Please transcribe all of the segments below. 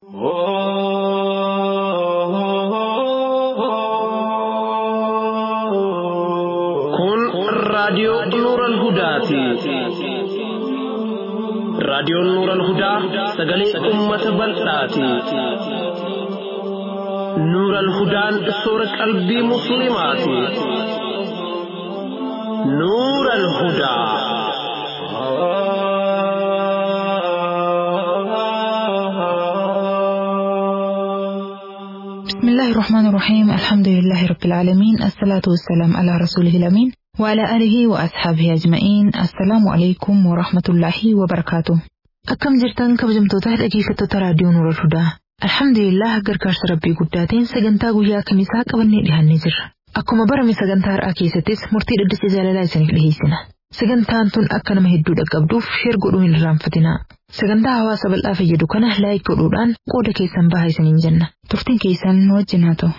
Kun raadiyoo Nuuran Hudaati. Raadiyoon Nuuran Hudaa sagalee uummata bal'aati. Nuuran Hudaan soora qalbii Musliimaati. Nuuran Hudaa. بسم الله الرحمن الرحيم الحمد لله رب العالمين الصلاة والسلام على رسوله الأمين وعلى آله وأصحابه أجمعين السلام عليكم ورحمة الله وبركاته أكم جرتان كبجمتوتا dhaggeeffattoota raadiyoo Nuura Hudaa Alhamdulillah gargaarsa rabbii guddaatiin sagantaa guyyaa kamisaa qabannee dhiyaannee jirra. Akkuma barame sagantaa har'aa keessattis murtii dhaddacha jaalalaa isiniif dhiyeessina. Sagantaan tun akka nama hedduu dhaqqabduuf sheer godhuu hin irraanfatinaa. Sagantaa hawaasa bal'aa fayyadu kana laayik godhuudhaan qooda keessan bahaa isiniin jenna. Turtiin keessan nu wajjin haa ta'u.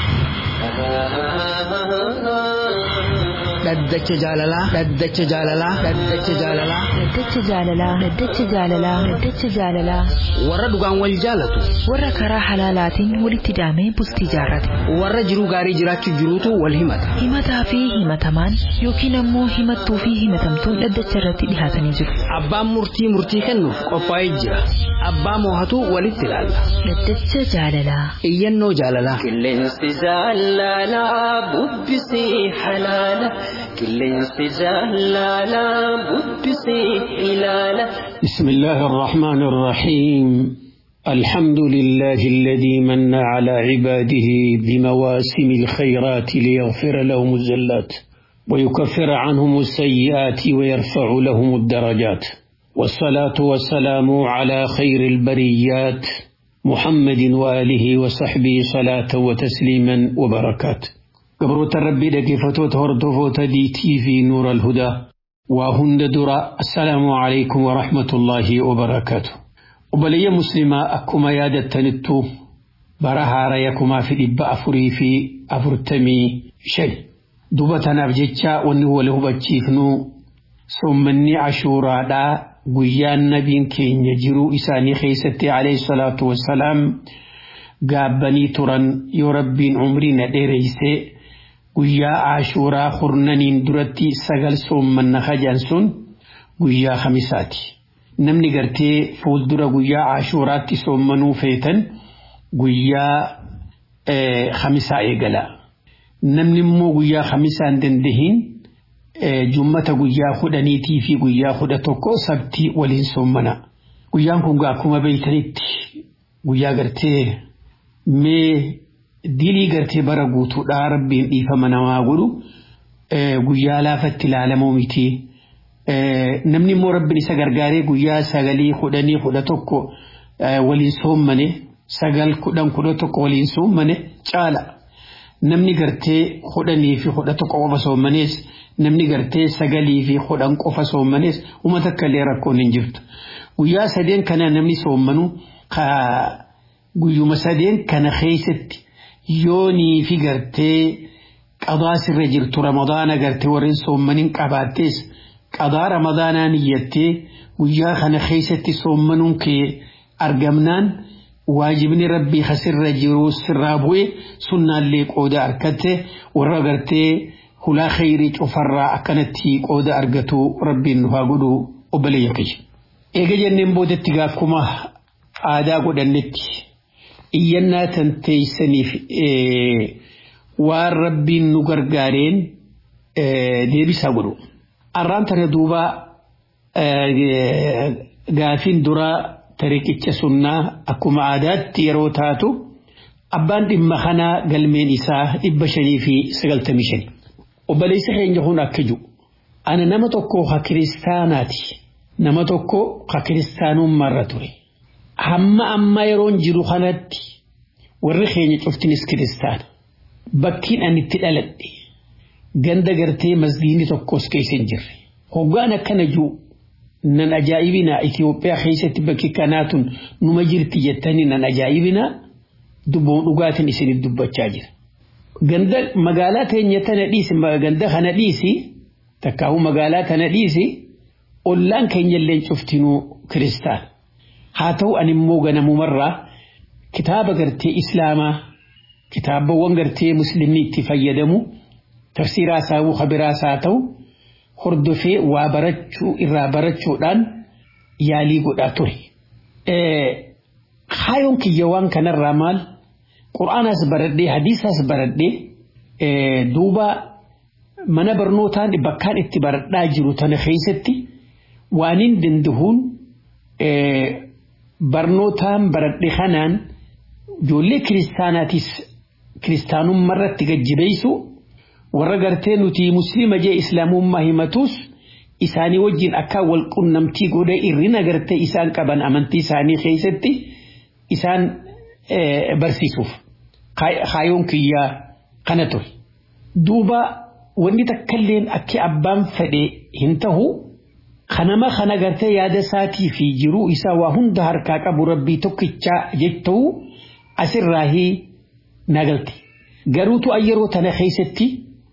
Dhaddacha jaalalaa. Dhaddacha jaalalaa. Dhaddacha jaalalaa. Dhaddacha jaalalaa. Dhaddacha jaalalaa. Dhaddacha jaalalaa. Warra dhugaan wal jaalatu. Warra karaa halaalaatiin walitti daamee bultii jaarrate. Warra jiruu gaarii jiraachuu jiruutu wal himata. Himataa fi himatamaan yookiin ammoo himattuu fi himatamtuun dhaddacha irratti dhihaatanii jiru. Abbaan murtii murtii kennuuf qophaa'ee jira. Abbaa moohatu walitti ilaalla. Dhaddacha jaalalaa. Iyyannoo jaalalaa. Qilleensi jaalalaa bubbisii halaala. Qilleensi jaalalaa bubbisii ilaala. بسم الله الرحمن الرحيم الحمد لله الذي من على عباده بمواسم الخيرات ليغفر لهم الزلات ويكفر عنهم السيئات ويرفع لهم الدرجات والصلاة والسلام على خير البريات محمد وآله وصحبه صلاة وتسليما وبركات قبروت ربي لكفتوت هردفوت دي تي في نور الهدى وهند درا السلام عليكم ورحمة الله وبركاته وبلي مسلمة أكما يادتنتو برها ريكما في الإباء أفري في أفرتمي شيء دوبتنا بجتشا ونهو له بجيفنو سمني عشورا دا قيان نبين كين يجرو إساني خيستي عليه الصلاة والسلام قابني تران يربين عمرنا ديريسي guyyaa ashuuraa hurnaniin duratti sagal soommanna hajaan sun guyyaa khamisaati. Namni gartee fuuldura guyyaa ashuuraatti soommanuu feetan guyyaa khamisaa eegala. Namni immoo guyyaa khamisaa hin dandahin jummata guyyaa kudhaniitii fi guyyaa kudha tokko sabtii waliin soommana. Guyyaan kun akkuma beeytanitti guyyaa gartee mee dilii gartee bara guutuudhaa rabbiin dhiifama namaa godhu guyyaa laafatti ilaalamuu miti. Namni immoo rabbiin isa gargaaree guyyaa sagalii kudhanii kudha tokko waliin soommane sagal kudhan kudha tokko waliin soommane caala. Namni gartee kudhanii fi kudha tokko qofa soommanees namni gartee sagalii fi kudhan qofa soommanees uummata akka illee rakkoon hin jirtu. Guyyaa sadeen kana namni soommanu guyyuma sadeen kana keessatti yoonii fi gartee qadaa sirra jirtu ramadaana gartee warreen soommaniin qabaattees qadaa ramadaanaa niyyattee guyyaa kana keessatti soommanuun kee argamnaan waajibni rabbii kasirra jiru sirraa bu'e sunnaallee qooda argatte warra gartee hulaa khayrii cufarraa akkanatti qooda argatu rabbiin nu haa godhu obboleeyya kiyya. Eega jenneen boodatti gaakkuma aadaa godhannetti iyyannaa tan teeysaniif waan rabbiin nu gargaareen deebisaa godhu. Arraan tana duuba gaafiin duraa tariqicha sunnaa akkuma aadaatti yeroo taatu abbaan dhimma kanaa galmeen isaa dhibba shanii fi sagaltamii shani. Obboleessa keenya kun akka jiru. Ana nama tokko ha kiristaanaati. Nama tokko ha kiristaanummaarra ture. hamma amma yeroon jiru kanatti warri keenya cuftinis kiristaana bakkiin ani itti dhaladhe ganda gartee masgiinni tokkos keessa hin jirre hoggaan akkana jiru nan ajaa'ibinaa Itoophiyaa keessatti bakki kanaatun numa jirti jettanii nan ajaa'ibinaa dubboon dhugaatiin isiniif dubbachaa jira. Ganda magaalaa teenya tana dhiisi ganda kana dhiisi takkaahu magaalaa tana dhiisi ollaan keenya illee cuftinuu kiristaana. haa ta'u ani immoo ganamumarraa kitaaba gartee islaamaa kitaabawwan gartee muslimni itti fayyadamu tafsiiraa isaa kabiraa isaa ta'u hordofee waa barachuu irraa barachuudhaan yaalii godhaa ture. Kaayoon kiyya waan kanarraa maal qura'aanas baradhee hadiisaas baradhee duuba mana barnootaan bakkaan itti baradhaa jiru tana keessatti waan hin dandahuun barnootaan baradhe kanaan ijoollee kiristaanaatis kiristaanummaa irratti gajjibeessu warra gartee nuti muslima jee islaamummaa himatus isaanii wajjin akka wal qunnamtii godhe irrina gartee isaan qaban amantii isaanii keessatti isaan barsiisuuf kaayoon kiyyaa kana ture. Duuba wanni takkalleen akka abbaan fedhe hin tahu kanama kana gartee yaada isaatii fi jiruu isaa waa hunda harkaa qabu rabbii tokkichaa jetta'u asirraahii nagalti. Garuutu yeroo tana keessatti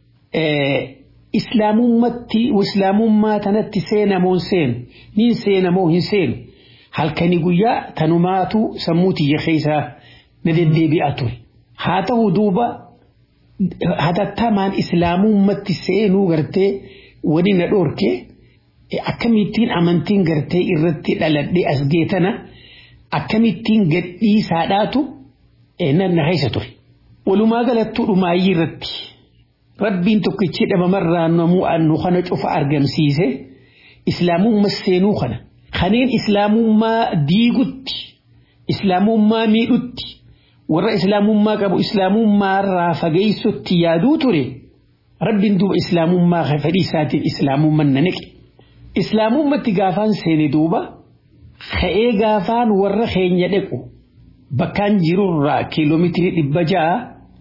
islaamummatti islaamummaa tanatti seenamoon seenu niin seenamoo hin seenu halkanii guyyaa tanumaatu sammuu tiyya keessaa na deddeebi'a ture. Haa ta'u duuba hatattamaan islaamummatti seenuu gartee wani na dhoorke akkamittiin amantiin gartee irratti dhaladhee as geetana akkamittiin gadhiisaadhaatu na keessa ture. Walumaa galattuu dhumaayyii irratti rabbiin tokkichi dhabamarraa namuu annu kana cufa argamsiise islaamummaa seenuu kana kaneen islaamummaa diigutti islaamummaa miidhutti warra islaamummaa qabu islaamummaarraa fageessutti yaaduu ture rabbiin duuba islaamummaa fedhii isaatiin islaamummaan na naqe islaamummatti gaafaan seene duuba ka'ee gaafaan warra keenya dhaqu bakkaan jirurraa kiiloomeetirii dhibba ja'a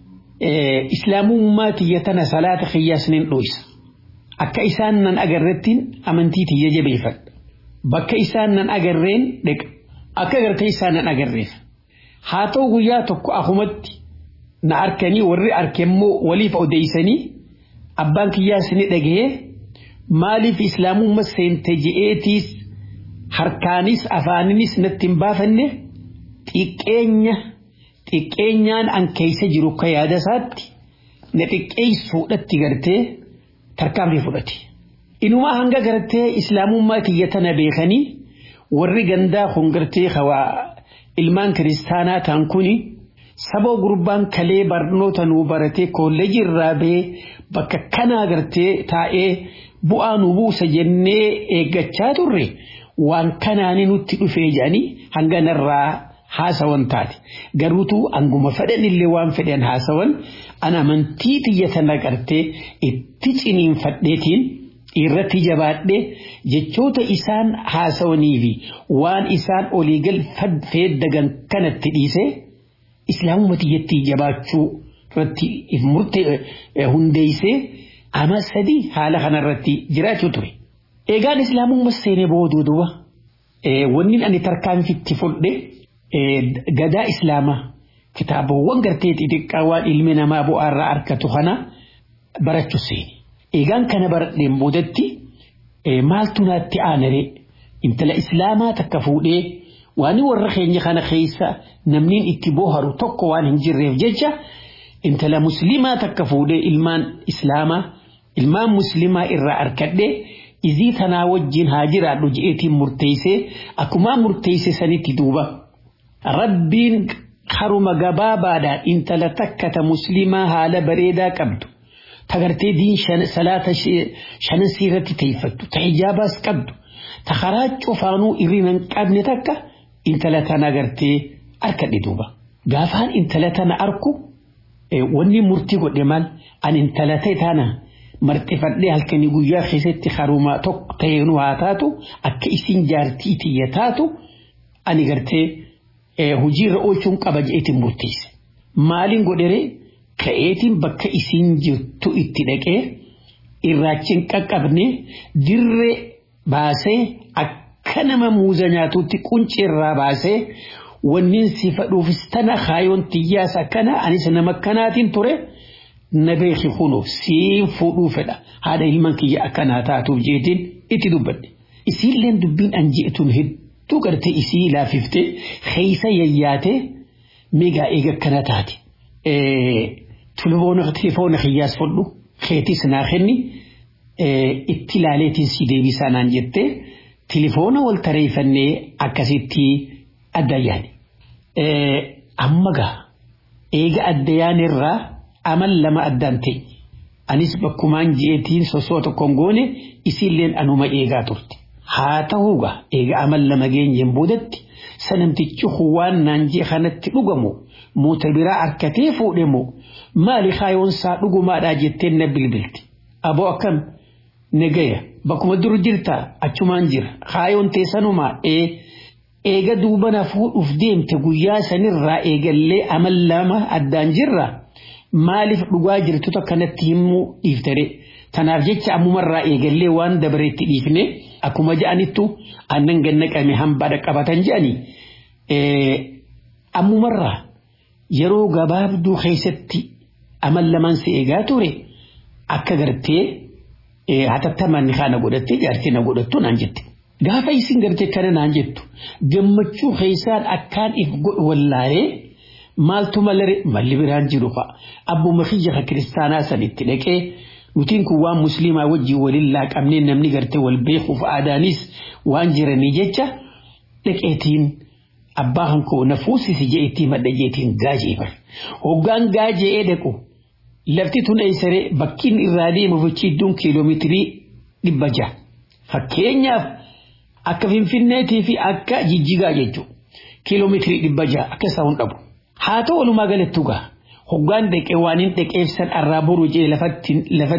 islaamummaa tiyya tana salaata kiyyaasneen dhoysa akka isaan nan agarrettiin amantii tiyya jabeeffadha bakka isaan nan agarreen dhaqa akka gartee isaan nan agarreef haa ta'u guyyaa tokko akumatti na arkanii warri arkemmoo waliif odeeysanii abbaan kiyyaas ni dhagahee maaliif islaamummaa seente je'eetiis harkaanis afaaninis natti hin baafanne xiqqeenya xiqqeenyaan an keessa jiru ka yaada isaatti na xiqqeessuudhatti gartee tarkaanfii fudhate. Inumaa hanga gartee islaamummaa tiyya tana beekanii warri gandaa kun gartee hawaa ilmaan kiristaanaa ta'an kuni saba gurbaan kalee barnoota nuu baratee kolleejii irraa bahee bakka kanaa gartee taa'ee bu'aa nu buusa jennee eeggachaa turre waan kanaani nutti dhufee jedhanii hanga narraa haasawan taate garuutu anguma fedhan illee waan fedhan haasawan an amantii tiyya tana gartee itti ciniinfadheetiin irratti jabaadhee jechoota isaan haasawanii fi waan isaan olii gal feeddagan kanatti dhiisee islaamuma tiyyatti jabaachuu irratti murtee hundeessee ama sadii haala kanarratti jiraachuu ture. Eegaan islaamummaa seenee booduu duuba wanni ani tarkaanfitti fudhe gadaa islaamaa kitaabawwan gartee xixiqqaa waan ilmi namaa bu'aarraa argatu kana barachuu seeni. Eegaan kana baradheen boodatti maaltu naatti aanaree intala islaamaa takka fuudhee waan warra keenya kana keessa namni itti booharu tokko waan hin jirreef jecha intala muslimaa takka fuudhee ilmaan islaamaa ilmaan muslimaa irraa arkadhee izii tanaa wajjin haa jiraadhu je'eetiin murteessee akkuma murteesse sanitti duuba rabbiin haruma gabaabaadhaan intala takka ta muslimaa haala bareedaa qabdu tagartee diin salaata shanan siirratti teeffattu ta hijaabaas qabdu ta karaa cufaanuu irrina hin qabne takka intala tana agartee arkadhe duuba gaafaan intala tana arku wanni murtii godhe maal an intala ta'e tana marxifadhee halkanii guyyaa keessatti haruma tokko ta'eenuu haa taatu akka isin jaartii tiyya taatu ani gartee hojiirra oolchuun qaba je'eetiin murteesse maaliin godhere ka'eetiin bakka isin jirtu itti dhaqee irraachiin qaqqabne dirree baasee akka nama muuza nyaatutti quncirraa baasee wannin si fadhuufis tana kaayoon tiyyaas akkana anis nama akkanaatiin ture na beeki kunoo siin fuudhuu fedha haadha ilman kiyya akkanaa taatuuf jeetiin itti dubbadhe isiilleen dubbiin an je'etun hedduu gartee isii laafiftee keeysa yayyaatee migaa eega akkana taate telefoona kiyyaas fudhu keetis naa kenni itti ilaaleetiin si deebisaa naan jettee telefoona wal tareeffannee akkasitti addayyaan. Amma gaa eega addayyaan irraa amal lama addaan ta'e anis bakkumaan ji'eetiin sosoo tokkoon goone isiilleen anuma eegaa turte. Haa ta'uugaa eega amal lama geenyeen boodatti sanamtichi waan naan jee kanatti dhugamu muuta biraa harkatee fuudhe moo maali kaayoonsaa dhugumaadhaa jettee na bilbilti. Aboo akkam nagaya bakkuma dur jirta achumaan jira kaayoon teessanumaa ee eega duubana fuudhuuf deemte guyyaa sanirraa eegallee amal lama addaan jirra maaliif dhugaa jirtu akkanatti himuu dhiiftare tanaaf jecha ammumarraa eegallee waan dabareetti dhiifne akkuma ja'anittu aannan gannaqame hambaadha qabatan je'anii ammumarraa yeroo gabaabduu keessatti amal lamaan si eegaa ture akka gartee hatattamaan kana godhattee jaartii na godhattu naan jette. Gaafa isin gartee kana naan jettu gammachuu keessaan akkaan if godhu wallaayee maaltu malare malli biraan jiru fa'a. Abbuma kiyya kiristaanaa sanitti dhaqee nutiin kun waan musliimaa wajjin waliin laaqamnee namni gartee wal beekuuf aadaanis waan jiranii jecha dhaqeetiin abbaa hankoo na fuusisi je'eetii madda jeetiin gaajeefar. Hoggaan gaaje'ee dhaqu lafti tun eessaree bakkiin irraa deemu fichidduun kiiloomeetirii dhibba ja'a. Fakkeenyaaf akka Finfinneetii fi akka Jijjigaa jechuudha. Kiiloomeetirii dhibba ja'a akka isaa hin dhabu. Haa ta'u walumaa galattuu gaa hoggaan dhaqee waan hin dhaqeefsan arraa boruu jee lafatti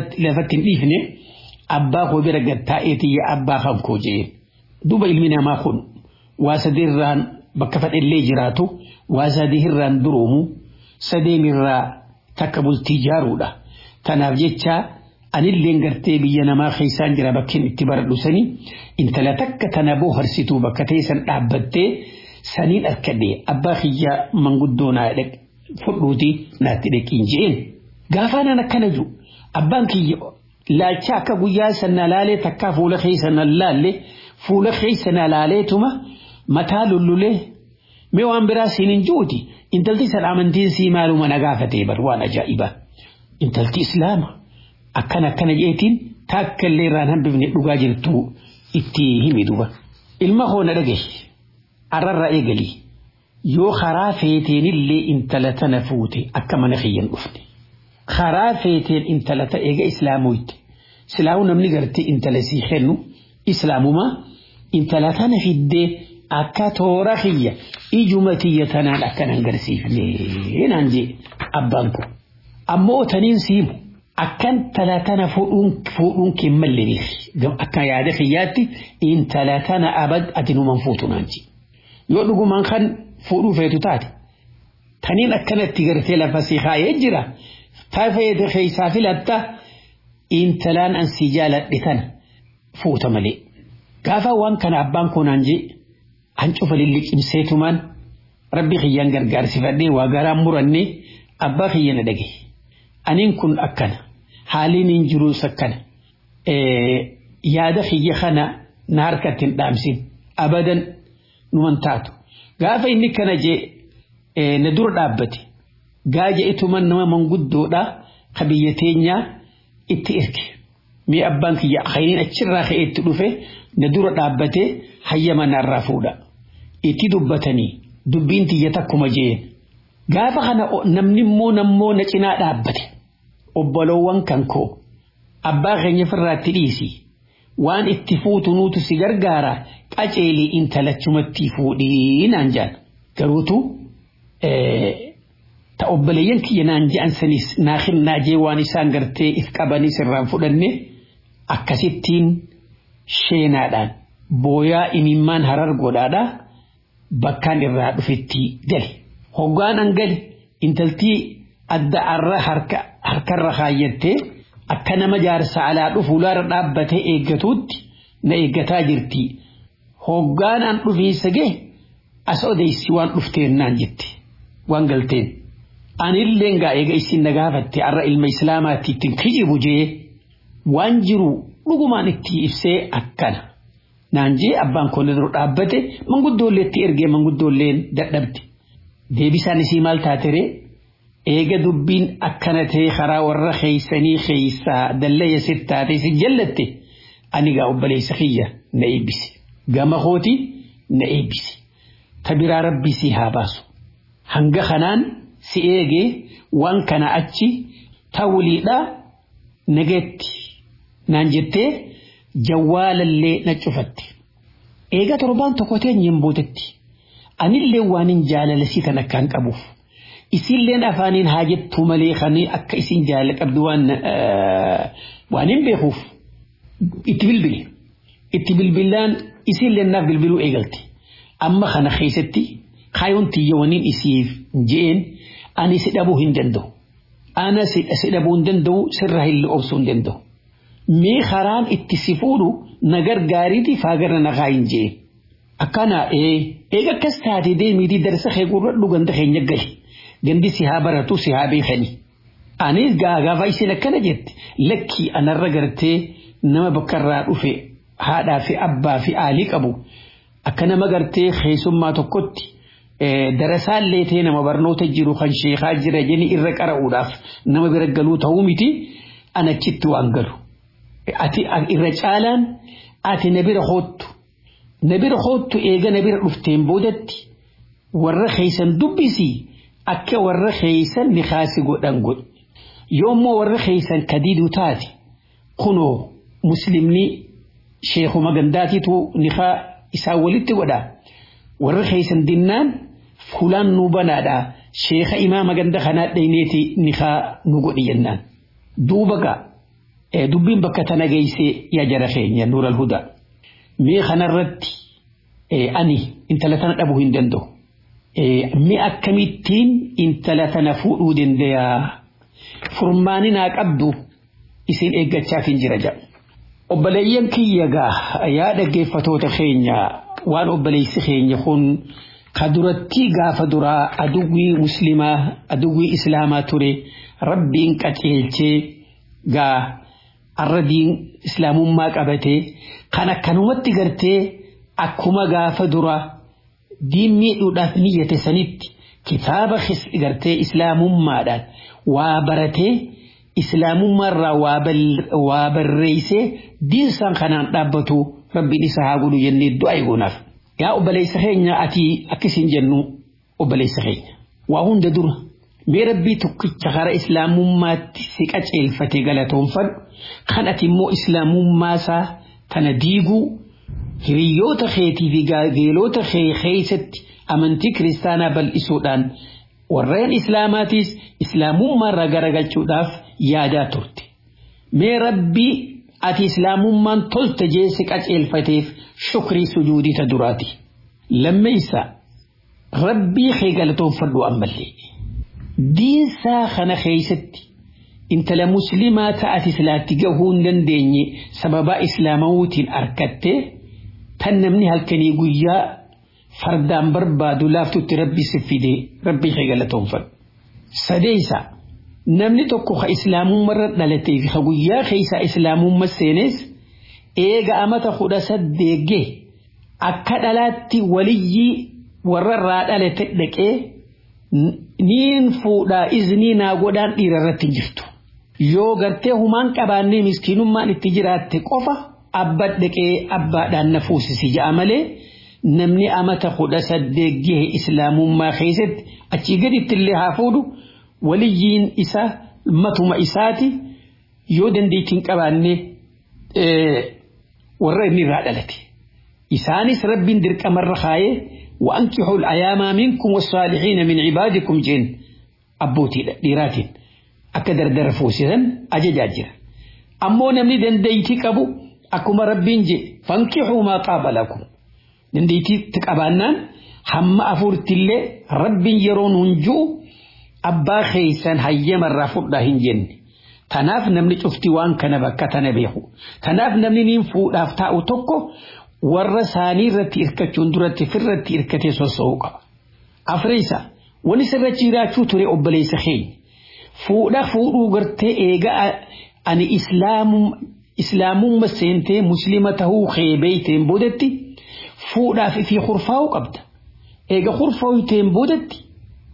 hin dhiifne abbaa koo bira gattaa'eetii yaa abbaa kan koo jee. Duuba ilmi namaa kun waa sadeerraan bakka fadhellee jiraatu waa sadeerraan duroomu sadeemirraa takka bultii ijaaruudha. Kanaaf jecha anilleen gartee biyya namaa keessaan jira bakkeen itti baradhu sanii intala takka tana booharsituu bakka teessan dhaabbattee saniin arkadhee abbaa kiyya manguddoo naa fudhuuti naatti dhaqiin je'een. Gaafaanan akkana jiru abbaan kiyya laalcha akka guyyaa sana laalee takkaa fuula keessa na laalle fuula keessa na laaleetuma mataa lullulee mee waan biraa siin hin juuti intalti san amantiin sii maaluma na gaafatee bar waan ajaa'ibaa intalti islaama akkana akkana jeetiin takka illee irraan hambifne dhugaa jirtu itti himi duba ilma hoona dhagahe arrarraa eegalii yoo karaa feeteenillee intala tana fuute akka mana kiyyan dhufne karaa feeteen intala ta eega islaamoyte silaamu namni gartee intala sii kennu islaamumaa intala tana fiddee akka toora kiyya ijuma tiyya tanaan akkan agarsiifne naan jee abbaan kun ammoo taniin siimu akkan intala tana fuudhuun kee malle akka yaada kiyyaatti intala tana abad ati numan fuutu naan jee yoo dhugumaan kan fuudhuu feetu taate taniin akkanatti gartee lafa si kaayee jira taafeete keessaa filatta intalaan an si jaaladhe tana fuuta malee gaafa waan kana abbaan koonaan jee an cufa lilliqimseetumaan rabbi kiyyaan gargaarsifadhee waa garaan murannee abbaa kiyya na dhage aniin kun akkana haaliin hin jiruus akkana yaada kiyya kana na harkatti hin dhaamsin abadan numan taatu gaafa inni kana jee na dura dhaabbate gaaja ituman nama manguddoodha ka biyya teenyaa itti erge mee abbaan kiyya khayriin achirraa ka'eetti dhufe na dura dhaabbate hayyama narraa fuudha itti dubbatanii dubbiin tiyya takkuma jeen gaafa kana namni immoo nammoo na cinaa dhaabbate obboloowwan kan koo abbaa keenya firraatti dhiisi waan itti fuutu nuutu si gargaara qaceelii intalachumatti fuudhii naan jaan garuutu ta obboleeyyan kiyya naan je'an sanis naakin naajee waan isaan gartee if qabanis irraan fudhanne akkasittiin sheenaadhaan booyaa imimmaan harar godhaadhaa bakkaan irraa dhufetti gali hoggaan an gali intaltii adda arra harkarra kaayyattee akka nama jaarsa alaa dhufu laara dhaabbatee eeggatuutti na eeggataa jirti hoggaan an dhufiinsa gee as odeysi waan dhufteen naan jette waan galteen anilleen gaa eega isin na gaafatte arra ilma islaamaatti ittiin kijibu jee waan jiru dhugumaan itti ibsee akkana naan jee abbaan koon dura dhaabbate manguddoollee itti ergee manguddoolleen dadhabde deebisaan isii maal taatere eega dubbiin akkana ta'e karaa warra keeysanii keeysaa dallaya sittaate si jallatte ani gaa obboleessa kiyya na eebbisi gama kooti na eebbisi ta biraa rabbii si haa baasu hanga kanaan si eegee waan kana achi ta waliidha nageetti naan jettee jawwaalallee na cufatte eega torbaan tokko teenyeen bootetti anillee waan hin jaalala si kan akkaan qabuuf isilleen afaaniin haa jettuu malee kanii akka isin jaalala qabdu waan waan hin beekuuf itti bilbile itti bilbilaan isilleen naaf bilbiluu eegalte amma kana keessatti kaayoon tiyya waniin isiif je'een ani si dhabuu hin danda'u ana si dhabuu hin danda'u sirra hin obsuu hin danda'u mee karaan itti si fuudhu na gargaariiti faagarra na kaa hin je'een akkana eega akkas taate deemiitii darsa kee gurradhu ganda keenya gali gandi si haa baratu si haa beekanii anis gaafa isin akkana jette lakkii anarra gartee nama bakkarraa dhufe haadhaa fi abbaa fi aalii qabu akka nama gartee keessummaa tokkotti darasaallee ta'e nama barnoota jiru kan sheekaa jira jeni irra qara'uudhaaf nama bira galuu ta'uu miti anachitti waan galu. Ati irra caalaan ati na bira hoottu na bira hoottu eega na bira dhufteen boodatti warra keeysan dubbisii akka warra keeysan ni kaasi godhan godhe yoommoo warra keeysan kadiiduu taate kunoo muslimni sheekuma gandaatiitu nikaa isaa walitti godha warra keeysan dinnaan fulaan nu banaadha sheeka imaama ganda kanaa dhayneeti nikaa nu godhi jennaan duuba gaa dubbiin bakka tana geeyse yaa jara keenya nuural hudaa mee kanarratti ani intala tana dhabuu hin danda'u mee akkamittiin intala tana fuudhuu dandayaa furmaani naa qabdu isin eeggachaaf hin jira jedhu obboleeyyan kiyya gaa yaa dhaggeeffatoota keenya waan obboleessi keenya kun ka duratti gaafa duraa aduwwii muslimaa aduwwii islaamaa ture rabbiin qaceelchee gaa arradiin islaamummaa qabatee kan akkanumatti gartee akkuma gaafa duraa diin miidhuudhaaf niyyate sanitti kitaaba gartee islaamummaadhaan waa baratee islaamummaarraa waa barreessee diinsaan kanaan dhaabbatu rabbiin isa haa godhu jennee du'a eeguunaaf. Yaa obboleessa keenya ati akkasiin jennu obboleessa keenya. Waa hunda dura mee rabbii tokkicha karaa islaamummaatti si qaceelfate galatoonfadhu kan ati immoo islaamummaasaa tana diiguu hiriyyoota keetii fi gaageelota kee keessatti amantii kiristaanaa bal'isuudhaan warreen islaamaatiis islaamummaarraa garagalchuudhaaf yaadaa turte. Mee rabbii ati islaamummaan tolte jeesse qaceelfateef shukrii sujuudita duraati. Lammeessa rabbii kee galatoonfadhu ammallee. Diinsaa kana keessatti intala muslimaa ta'ati silaatti gahuu hin dandeenye sababaa islaamawuutiin argattee tan namni halkanii guyyaa fardaan barbaadu laaftutti rabbi si fide rabbii kee galatoonfadhu. Sadeessa namni tokko ka islaamummarra dhalatee fi ka guyyaa keessaa islaamumma seenes eega amata kudha saddeegge akka dhalaatti waliyyii warrarraa dhalate dhaqee niin fuudhaa iznii naa godhaan dhiira irratti jirtu. Yoo gartee humaan qabaannee miskiinummaan itti jiraatte qofa abba dhaqee abbaadhaan na fuusisi ja'a malee namni amata kudha saddeegge islaamummaa keessatti achii gaditti illee haa fuudhu waliyyiin isaa matuma isaati yoo dandeettiin qabaannee warra inni irraa dhalate. Isaanis rabbiin dirqamarra kaayee وأنكحوا الأيام منكم والصالحين من عبادكم جن أبوتي ديراتين أكدر درفوسيا أججاجر أمو نمني دنديتي كبو أكما ربين جي فانكحوا ما طاب لكم دنديتي تكابانان هم أفورت اللي ربين يرون هنجو أبا خيسان هيما الرافض دهن جن تناف نمني شفتي وان كان بكا تنبيخو تناف نمني ننفو دافتاء توكو warra isaanii irratti hirkachuun duratti firratti hirkatee soso'uu qaba. Afreessa wani sirrachi jiraachuu ture obboleessa keenya. Fuudha fuudhuu gartee eega ani islaamumma seentee muslima tahuu kee beeyteen boodatti fuudhaaf fi hurfaa'uu qabda. Eega hurfaa'uuteen boodatti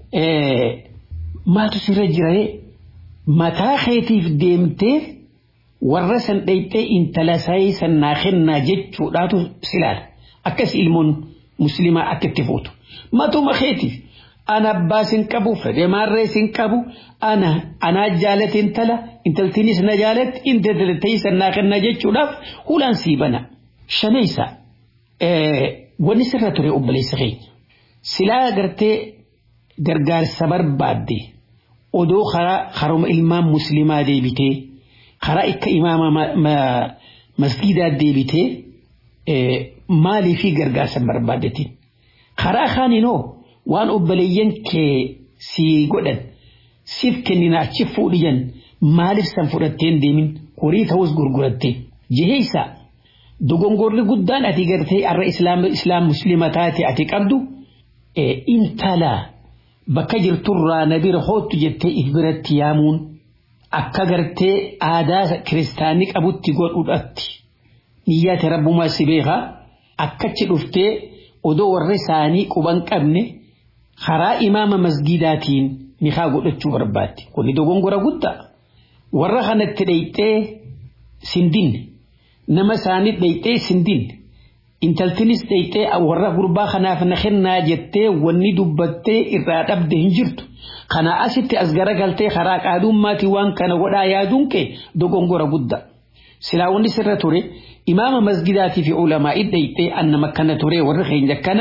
maatu sirra jiree mataa keetiif deemtee warra san dhayxee intala saayii san naa kennaa jechuudhaatu silaala akkas ilmoon muslimaa akka itti fuutu matuma keetiif ana abbaa sin qabu fedhe maarree sin qabu ana anaa jaalate intala intaltiinis na jaalatti intaltii san naa kennaa jechuudhaaf hulaan sii bana shanaysa wanni sirra ture obboleessa keenya silaa gartee gargaarsa barbaadde odoo karaa haruma ilmaan muslimaa deebitee karaa akka imaama masgidaa deebitee maalii fi gargaarsa barbaaddetiin karaa kaaninoo waan obboleeyyan kee sii godhan siif kennina achi fuudhiyan maaliif san fudhatteen deemin horii ta'us gurguratte jiheeysa dogongorri guddaan ati gartee arra islaam muslima taate ati qabdu intala bakka jirturraa na bira hoottu jettee if biratti yaamuun akka gartee aadaa kiristaanii qabutti godhudhatti niyyaate rabbumaa si beekaa akkachi dhuftee odoo warra isaanii quban qabne karaa imaama masgidaatiin nikaa godhachuu barbaadde kuni dogongora guddaa warra kanatti dhayxee sindinne nama isaanii dhayxee sindinne intaltinis dhayxee warra gurbaa kanaaf na kennaa jettee wanni dubbattee irraa dhabde hin jirtu kana asitti as garagaltee karaa qaadummaatii waan kana godhaa yaaduun kee dogongora guddaa silaa wanni sirra ture imaama masgidaatii fi ulamaa dhayxee annama kana ture warra keenya kana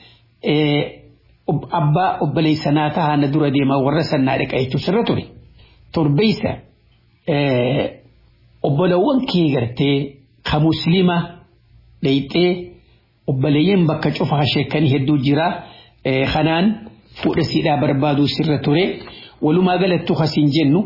abbaa obboleessanaa tahaa na dura deemaa warra sannaa dhiqa jechuu sirra ture torbeessa obbolawwan kee gartee ka muslima dhayxee obboleeyyan bakka cufa hasheekanii hedduu jira kanaan fuudha siidhaa barbaaduu sirra ture walumaa galattuu kasiin jennu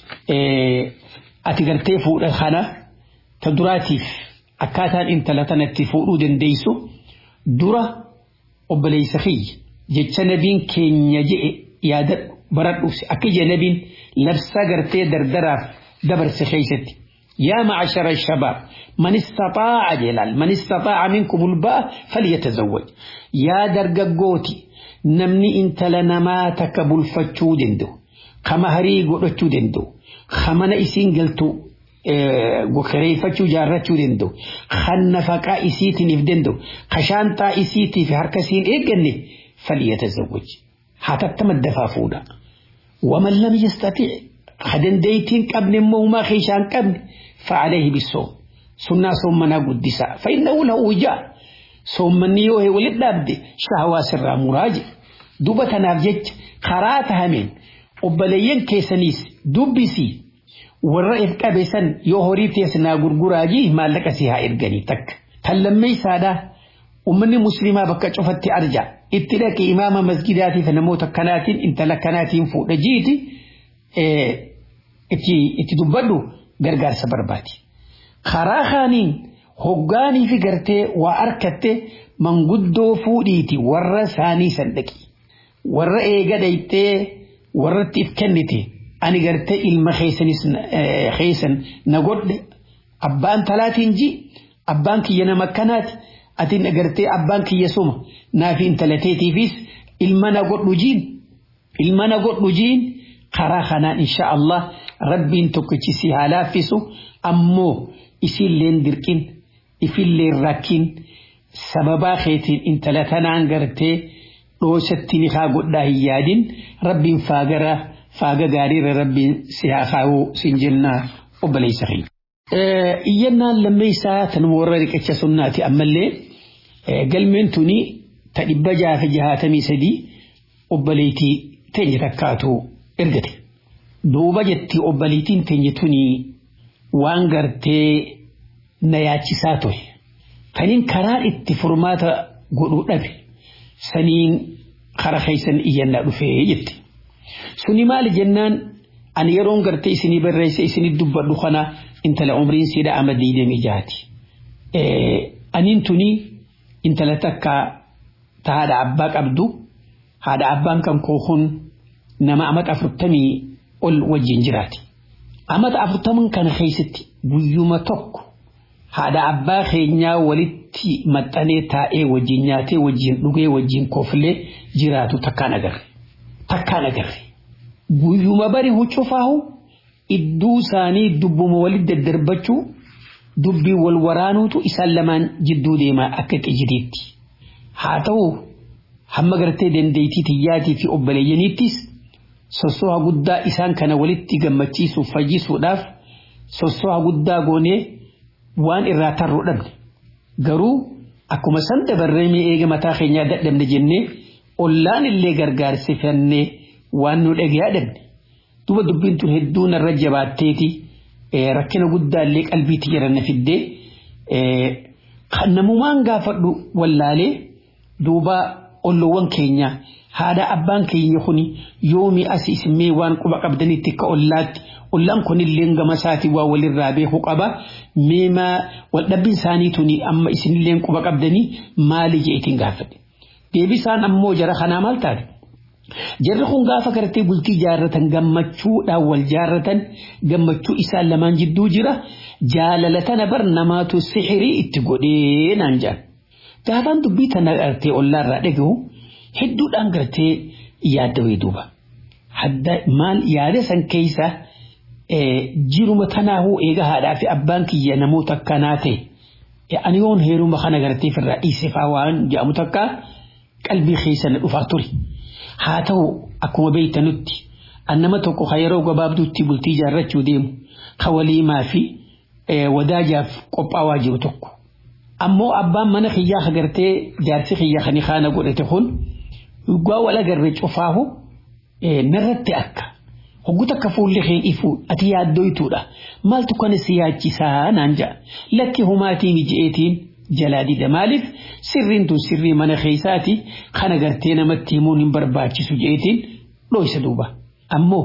ati gartee fuudha kana ta duraatiif akkaataan intala tanatti fuudhuu dandeessu dura obboleessa kiyya jecha nabiin keenya je'e yaada baradhuusi akka ija nabiin labsaa gartee dardaraaf dabarse keessatti يا معشر الشباب من استطاع جلال من استطاع منكم الباء فليتزوج يا درققوتي نمني انت لنا ما تكبل فتشو دندو خما هري قلتشو دندو خمنا اسين قلتو gokareeffachuu jaarrachuu danda'u kan nafaqaa isiitiin if danda'u kashaantaa isiitii fi harka isiin eegganne falyatazawwaj haa tattama dafaa fuudha waman lam yastati ha dandeeytiin qabne immoo humaa keeshaan qabne fa'aleehi bisoom sunnaa soommanaa guddisaa fa'innahu lahu wijaa soommanni yoo walit dhaabde shahawaa sirraa muraaje duba tanaaf jecha karaa tahameen obboleeyyan keessaniis dubbisii warra if qabe san yoo horii teessinaa gurguraajii maallaqa si haa erganii takka tallammeessaadhaa ummanni muslimaa bakka cufatti arja itti dhaqe imaama masgidaatiif namoota kanaatiin intala kanaatiin fuudha jiiti itti dubbadhu gargaarsa barbaadi. Karaa kaaniin hoggaanii fi gartee waa harkatte manguddoo fuudhiiti warra isaanii san dhaqi. Warra eega dhayxee warratti if kennite ani gartee ilma keessan na godhe abbaan talaatiin ji abbaan kiyya nama akkanaati ati gartee abbaan kiyya suma naafi intalateetiifis ilma na godhu jiin ilma na godhu jiin karaa kanaan insha Allah rabbiin tokkichi si haa laaffisu ammoo isiilleen dirqin ifilleen rakkin sababaa keetiin intala tanaan gartee dhoosatti ni haa godhaa hin yaadin rabbiin faagara faaga gaariirra rabbiin si haa kaa'uu sin jennaa obboleessa keenya. Iyyannaan lammeessaa tan warra riqicha sunnaati ammallee galmeen tuni ta dhibba jaafa jahaatamii sadii obboleettii teenya takkaatu ergate. Duuba jetti obboleettiin teenya tuni waan gartee na yaachisaa ture. Kaniin karaa itti furmaata godhuu dhabe saniin kara keessan iyyannaa dhufee jetti. Suni maali jennaan ani yeroon gartee isinii barreesse isinii dubbadhu kana intala umriin siidha ama diidamii jaati. Aniin tuni intala takka ta haadha abbaa qabdu haadha abbaan kan koo kun nama amata afurtamii ol wajjin jiraati. Amata afurtaman kana keessatti guyyuma tokko haadha abbaa keenyaa walitti maxxanee taa'ee wajjin nyaatee wajjin dhugee wajjin koflee jiraatu takkaan agarre. takkaan agarre. Guyyuma bari huccufaahu idduu isaanii dubbuma walitti daddarbachuu dubbii wal waraanuutu isaan lamaan jidduu deemaa akka qijjideetti. Haa ta'u hamma gartee dandeettii tiyyaatii fi obboleeyyaniittis sossoha guddaa isaan kana walitti gammachiisuuf fayyisuudhaaf sossoha guddaa goonee waan irraa tarruu dhabne. Garuu akkuma san dabarree mee eega mataa keenyaa dadhabne jennee ollaan illee gargaarsifannee waan nu dhagayaa dhabne. Duba dubbiin tun hedduu narra jabaatteeti rakkina guddaa illee qalbiitti jiran na fiddee kan namumaan gaafadhu wallaalee duuba olloowwan keenya haadha abbaan keenya kuni yoomi as isimee waan quba qabdanitti akka ollaatti ollaan kunillee gama isaati waa walirraa beeku qaba meemaa waldhabbiin isaanii tuni amma isinillee quba qabdanii maali jeetiin gaafadhe deebisaan ammoo jara kanaa maal taate jarri kun gaafa gartee bultii jaarratan gammachuudhaan wal jaarratan gammachuu isaan lamaan jidduu jira jaalala tana bar namaatu sixirii itti godhee naan jaan gaafaan dubbii tana gartee ollaarraa dhagahu hedduudhaan gartee yaadda duuba hadda maal yaada san keessa jiruma tanaahuu eega haadhaa fi abbaan kiyya namoota akkanaa ta'e ani yoon heeruma kana gartee firraa dhiisefaa waan jedhamu takka qalbii keessa na dhufaa ture. haa ta'u akkuma beeytanutti annama tokko ka yeroo gabaabduutti bultii jaarrachuu deemu ka waliimaa fi wadaajaaf qophaawaa jiru tokko. Ammoo abbaan mana kiyyaa agartee jaarsi kiyyaa kan kaana godhate kun dhugaa wal agarre cufaahu narratti akka hoggu takka fuulli kee ifu ati yaaddoytuudha maaltu kana si yaachisaa naan ja'a lakki humaatiin ija'eetiin jalaa dida maaliif sirriin tun sirrii mana keessaati kana gartee namatti himuun hin barbaachisu jeetiin dhoysa duuba ammoo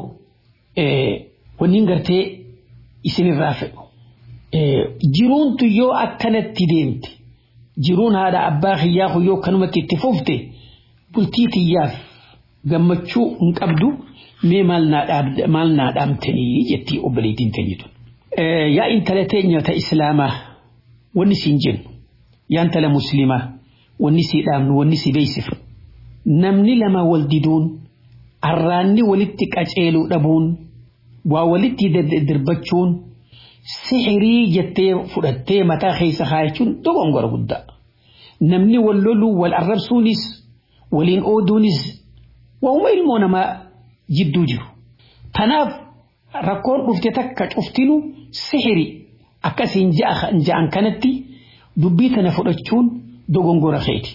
wanni gartee isinirraa fedhu jiruuntu yoo akkanatti deemte jiruun haadha abbaa kiyyaa kun yoo kanumatti itti fufte bultii tiyyaaf gammachuu hin qabdu mee maal naa dhaamtanii jettii obboleettiin teenyitu. Yaa intala teenya ta islaamaa wanni siin jennu yaan tala muslimaa wanni si dhaamnu wanni si beeksifnu namni lama wal diduun arraanni walitti qaceeluu dhabuun waa walitti dirbachuun sixirii jettee fudhattee mataa keessa kaayachuun dogongora guddaa namni wal loluu wal arrabsuunis waliin ooduunis waa'uma ilmoo namaa jidduu jiru tanaaf rakkoon dhufte takka cuftinu sixiri akkasiin ja'an kanatti dubbii tana fudhachuun dogongora keeti.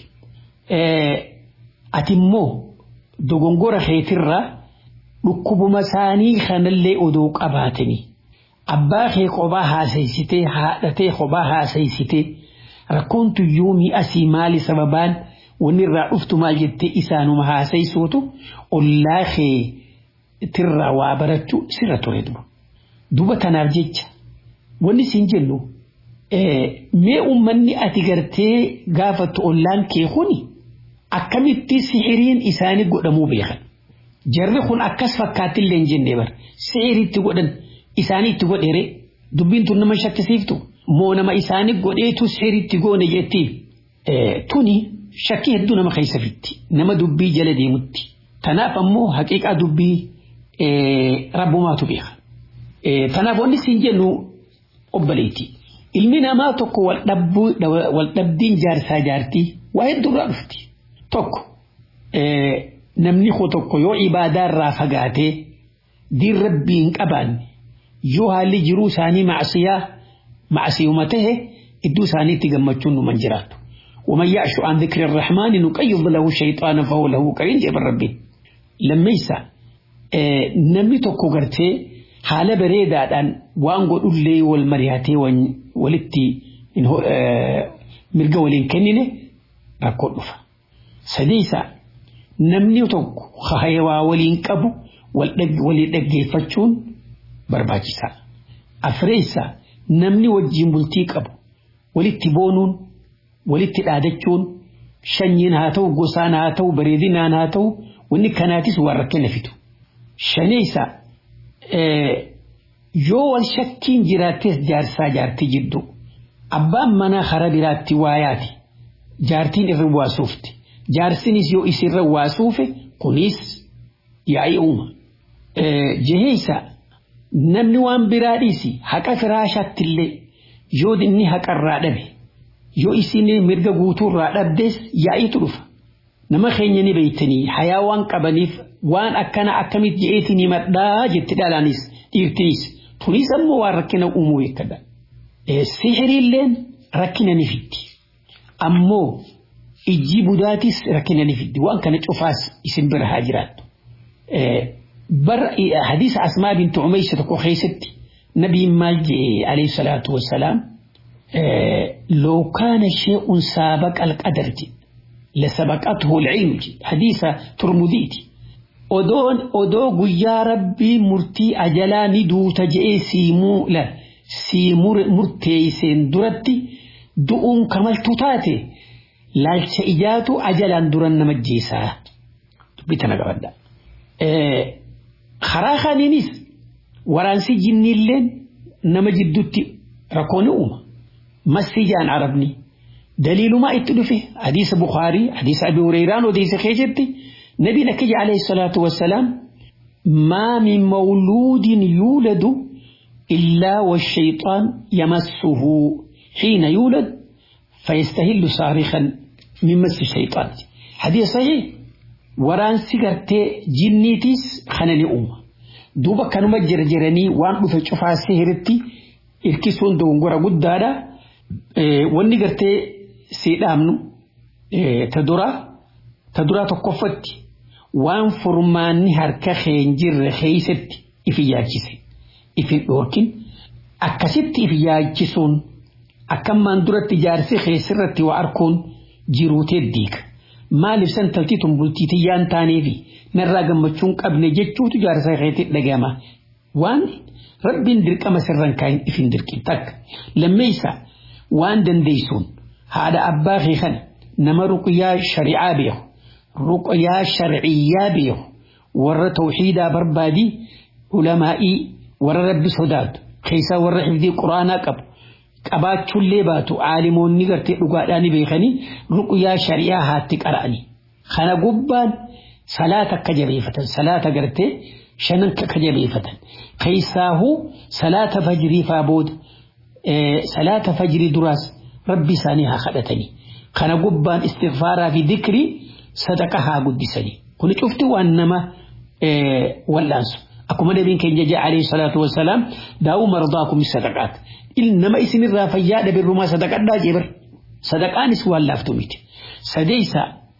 Ati immoo dogongora keetirraa dhukkubuma isaanii kanallee odoo qabaatanii abbaa kee kophaa haasaysitee haadhatee kophaa haasaysitee rakkoon tuyyuu mi'asii maali sababaan wanni irraa dhuftu maal jettee isaanuma haasaysuutu ollaa kee tirraa waa barachuu sirra ture duba. Duba tanaaf jecha wanni siin jennu mee ummanni ati gartee gaafattu ollaan kee kuni akkamitti sixiriin isaanii godhamuu beekan. Jarri kun akkas fakkaattillee hin jenne bar sixiriitti godhan isaanii itti godheere dubbiin tun nama shakkisiiftu moo nama isaanii godheetu sixiriitti goone jetti tuni shakkii hedduu nama keessa fitti nama dubbii jala deemutti. Tanaaf ammoo haqiiqaa dubbii rabbumaatu beeka. Tanaaf wanni siin jennu obboleetti. Ilmi namaa tokko wal dhabdiin jaarsaa jaartii waa hedduurraa dhufti. Tokko namni koo tokko yoo ibaadaa irraa fagaatee diin rabbii hin qabaanne yoo haalli jiruu isaanii macsiyaa macsiyuma tahe iddoo isaaniitti gammachuun numan jiraatu. ومن يعش عن ذكر الرحمن نقيض له شيطانا فهو له قرين جاب ربي لما يسا نمي توكو غرتي حالة بريدة أن وانغو أولي والمرياتي ولتي مرقا ولين كنينة ركو نفا سديسا نمني توكو خهيوا ولين كبو ولي دقي فتشون برباجسا أفريسا نمني وجين بلتي كبو ولتي بونون walitti dhaadachuun shanyiin haa ta'u gosaan haa ta'u bareedinaan haa ta'u wanni kanaatis waan rakkina fitu. Shaneessa yoo wal shakkiin jiraattees jaarsaa jaartii jidduu abbaan manaa hara biraatti waayaati jaartiin irra waasuufti jaarsinis yoo isirra waasuufe kunis yaa'ii uuma. Jeheessa namni waan biraa dhiisi haqa firaashaatti illee yoo inni haqarraa dhabe yoo isin mirga guutuurraa dhabdes yaa'iitu dhufa. Nama keenya ni beeytanii hayaa waan qabaniif waan akkana akkamitti je'eetiin himadhaa jetti dhalaanis dhiirtinis tunis ammoo waan rakkina uumuu beekadha. Sihiriilleen rakkina ni fiddi. Ammoo ijji budaatis rakkina ni fiddi waan kana cufaas isin bira haa jiraattu. Bar hadiisa Asmaa bintu Umaysa tokko keessatti nabiin maal jedhe alayhi salaatu wassalaam لو كان شيء سابق القدر لسبقته العلم حديث ترمذيتي odoon odoo guyyaa rabbii murtii ajalaa ni duuta je'ee siimuu la sii murteeyseen duratti du'uun kamaltu taate laalcha ijaatu ajalaan duran nama jeesaa dubbitana qabadda. Karaa kaniinis waraansi jinniilleen nama jidduutti rakkoon uuma. Masijaan arabni daliilumaa itti dhufe hadiisa Bukaarii hadiisa Abi Hurayraan odeessa keessatti. نبي نكج عليه الصلاة والسلام ما من مولود يولد إلا والشيطان يمسه حين يولد فيستهل صارخا من مس الشيطان حديث صحيح وران سيغرتي جنيتيس خنني أمة دوبا كانوا مجر جراني وان بفا شفا سهرتي إركسون دون غورا قدادا إيه واني غرتي سيدامنو إيه تدرا تدرا تقفتي waan furmaanni harka keen jirre keeysatti ifi yaachise ifin dhoorkin akkasitti ifi yaachisuun akkammaan duratti jaarsi keessirratti waa arkuun jiruutee diiga maaliif san taltii tun bultii tiyyaan taaneefi narraa gammachuun qabne jechuutu jaarsa keetti dhagama waan rabbiin dirqama sirran kaayin ifin dirqin takka lammeeysa waan dandeeysuun haadha abbaa kee kana nama ruqyaa shari'aa beeku رقيا شرعية بيه ور توحيدا بربادي علمائي ور رب سوداد خيسا ور حفظي قرآن قب قبات شلي باتو عالمون نغرتي رقاداني بيخني رقيا شرعية هاتك أراني خانا قبان صلاة كجبيفة صلاة قرتي شنن كجبيفة خيساه صلاة فجري فابود إيه صلاة فجري دراس ربي سانيها خدتني خانا قبان استغفارا في ذكري sadaqa haa guddisanii kuni cufti waan nama wal'aansu akkuma nabiin keenya jee alayhi salaatu wassalaam daa'uu mardaakum sadaqaat nama isinirraa fayyaa dhabirrumaa sadaqadhaa jeebar sadaqaanis waan laaftu miti sadeeysa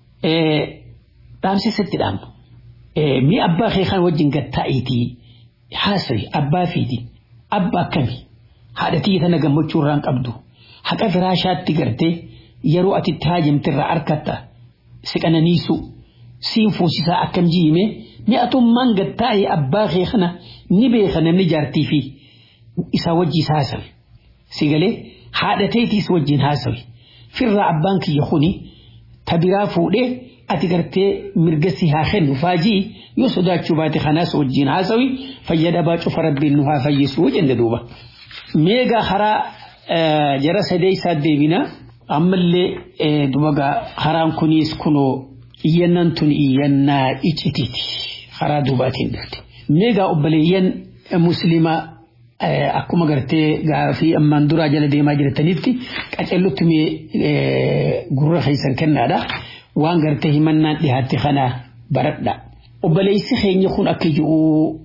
dhaamsisatti dhaamnu mi abbaa kee kan wajjin gattaa'iitii haasawi abbaa fiiti abba akkami haadhatii tana gammachuu irraan qabdu haqa firaashaatti gartee yeroo ati itti haajamtirraa harkatta si qananiisu siin fuusisaa akkam jiime mi'atummaan gattaa'e abbaa kee kana ni beeka namni jaartii fi isaa wajjiis haasawe si galee haadhateetiis wajjin haasawe firraa abbaan kiyya kuni tabiraa fuudhee ati gartee mirga si haa kennu faajii yoo sodaachuu baate kanaas wajjin haasawi fayyadabaa cufa rabbiin nu haa fayyisuu jenne duuba. Meegaa karaa jara sadeessaa deebinaa. ammallee dubagaa karaan kunis kunoo iyyannaan tun iyyannaa icitiiti karaa duubaatiin dhufte. Meegaa obboleeyyan musliimaa akkuma gartee gaafii ammaan duraa jala deemaa jirtanitti qacellutti mee gurra keessan kennaadha. Waan gartee himannaan dhihaatte kana baradha. Obboleessi keenya kun akka jiru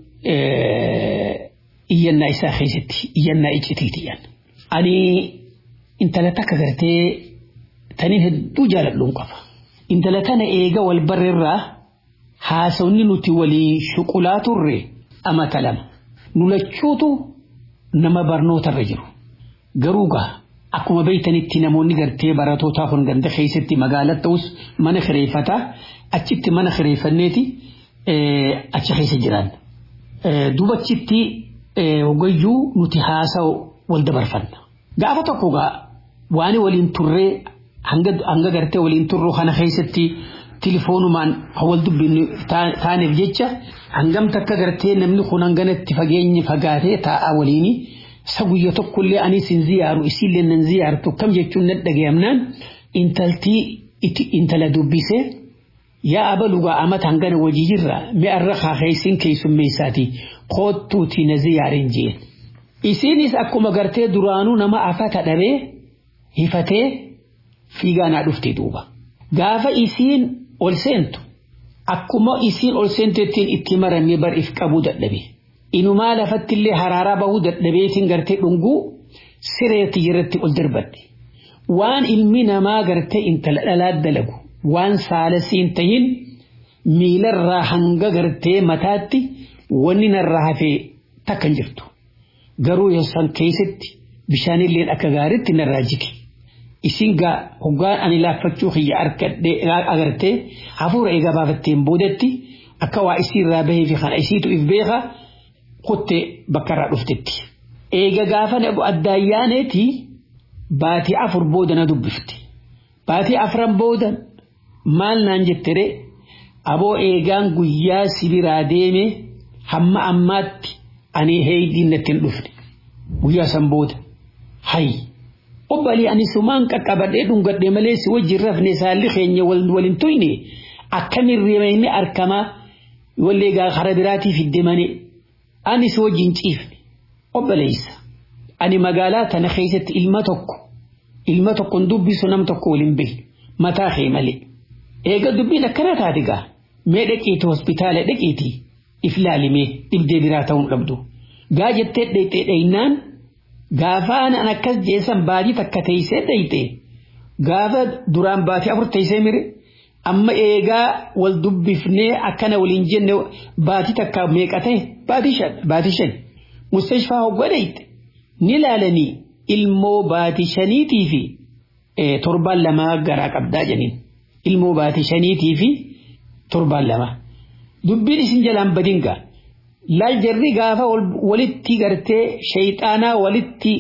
iyyannaa isaa keessatti iyyannaa icitiiti. Ani intala takka gartee taniin hedduu jaaladhuun qaba. Intala tana eega wal barreerraa haasawni nuti waliin shuqulaa turre amata lama. Nulachuutu nama barnootarra jiru. Garuu gaa akkuma beeytanitti namoonni gartee baratootaa kun ganda keessatti magaalaa ta'us mana kireeffataa achitti mana kireeffanneeti achi keessa jiran. Dubachitti hogayyuu nuti haasawu wal dabarfanna. Gaafa tokko gaa waan waliin turree hanga gartee waliin turru kana keessatti tilifoonumaan wal dubbinnu taaneef jecha hangam takka gartee namni kun hanganatti fageenyi fagaatee taa'aa waliini isa guyya tokkollee anis hin ziyaaru isiillee nan ziyaartu kam jechuun nan dhagayamnaan intaltii intala dubbisee yaa abalugaa amata hangana wajii jirra mi'arra kaakaysin keessummeessaati koottuuti na ziyaarin jeen. Isiinis akkuma gartee duraanuu nama afata dhabee hifatee fiigaanaa dhufte duuba. Gaafa isiin ol seentu akkuma isiin ol seentettiin itti maramee bar if qabuu dadhabe. Inumaa lafatti illee haraaraa bahuu dadhabeetiin gartee dhunguu sireetti jirratti ol darbadde. Waan ilmi namaa gartee intala dhalaa dalagu waan saalasiin tahin miilarraa hanga gartee mataatti wanni narraa hafee takkan jirtu. Garuu yosan keessatti bishaanilleen akka gaariitti narraa jige. Isin gaa hoggaan ani laaffachuu kiyya agartee hafuura eegaa baafatteen boodatti akka waa isiirraa bahee fi kana isiitu if beeka kuttee bakkarraa dhuftetti. Eega gaafa addaayyaaneeti baatii afur booda na dubbifte. Baatii afran booda maal naan jettere aboo eegaan guyyaa sibiraa deeme hamma ammaatti ani heeydiin natti hin dhufne. Guyyaa san booda. Hayi. Obbalii ani sumaan qaqqabadhee dhungadhee malee si wajjin rafne saalli keenya waliin tuyne akkamin reemee arkamaa wallee gaa kara biraatii fidde malee ani si wajjin ciifne. Obbaleessa. Ani magaalaa tana keessatti ilma tokko ilma tokkoon dubbisu nam tokko waliin beeku mataa kee malee. Eega dubbiin akkana taate gaa mee dhaqiitii hospitaala dhaqiitii if laalimee dhibdee biraa ta'uu dhabdu. Gaa jettee dhayxee dhaynaan gaafaan an akkas jeessan baatii takka teessee dhayxee gaafa duraan baatii afur teessee mire amma eegaa wal dubbifnee akkana waliin jenne baatii takka meeqa ta'e baatii shan baatii shan mustashfaa hoggoo dhayxe ni laalanii ilmoo baatii shaniitii fi torbaan lamaa garaa qabdaa jeniin ilmoo baatii shaniitii fi torbaan lama dubbiin isin jalaan badingaa laal jarri gaafa walitti gartee shayxaanaa walitti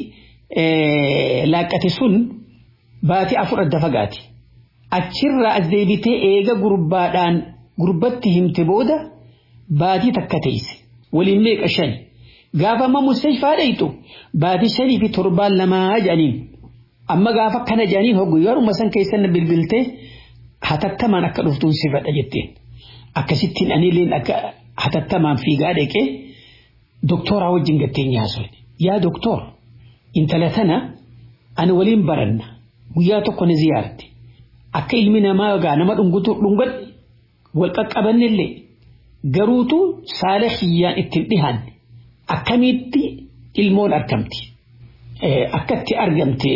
laaqqate sun baatii afur adda fagaati achirraa as deebitee eega gurbaadhaan gurbatti himte booda baatii takka teesse waliin meeqa shani gaafa amma mustashfaa dhayxu baatii shanii fi torbaan lamaa jedhaniin amma gaafa kana jedhaniin hoggu yeruma san keessan bilbiltee hatattamaan akka dhuftuun si fedha jetteen akkasittiin aniilleen akka hatattamaan fiigaa dhaqee doktooraa wajjin gatteenye haasofne yaa doktoor intala tana ani waliin baranna guyyaa tokko ni ziyaarte akka ilmi namaa gaa nama dhungutu dhungadhe wal qaqqabannillee garuutu saala kiyyaan ittiin dhihaanne akkamitti ilmoon argamti akkatti argamte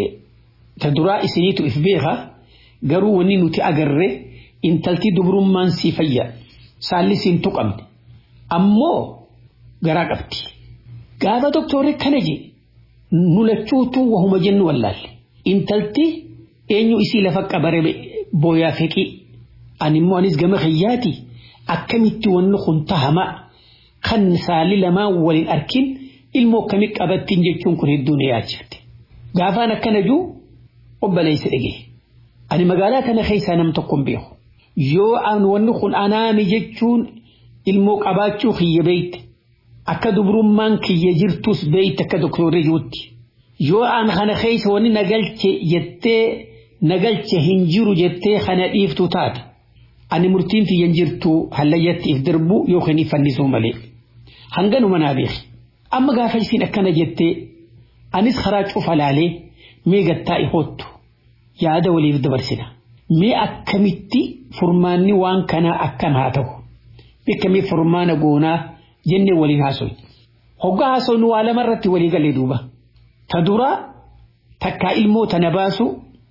ta duraa isiniitu if beeka garuu wanni nuti agarre intalti dubrummaan sii fayya saalli siin tuqamne ammoo garaa qabdi gaafa doktorri kana je nu lachuutu wahuma jennu wallaalle intalti eenyu isii lafa qabare booyaa feqii ani immoo anis gama kiyyaati akkamitti wanni kun tahamaa kan saalli lamaan waliin arkin ilmoo akkamii qabattiin jechuun kun hedduu na yaachifte gaafaan akkana juu obboleessa dhagee ani magaalaa kana keessaa nam tokko hin beeku yoo an wanni kun anaami jechuun ilmoo qabaachuu kiyya beeyte akka dubrummaan kiyya jirtus beeyte akka doktorri juutti yoo an kana keessa wanni nagalche jettee nagalche hin jiru jettee kana dhiiftu taate ani murtiin tiyyan jirtu hallayyatti if darbu yookiin if fannisuu malee hanganuma naa beeki amma gaafa isiin akkana jettee anis karaa cufa laalee mee gattaa ihoottu yaada waliif dabarsina. mee akkamitti furmaanni waan kanaa akkam haa ta'u beekamee furmaana goonaa jennee waliin haasoyi hoggaa haasofnu waa lama irratti walii galee duuba ta dura takkaa ilmoo tana baasu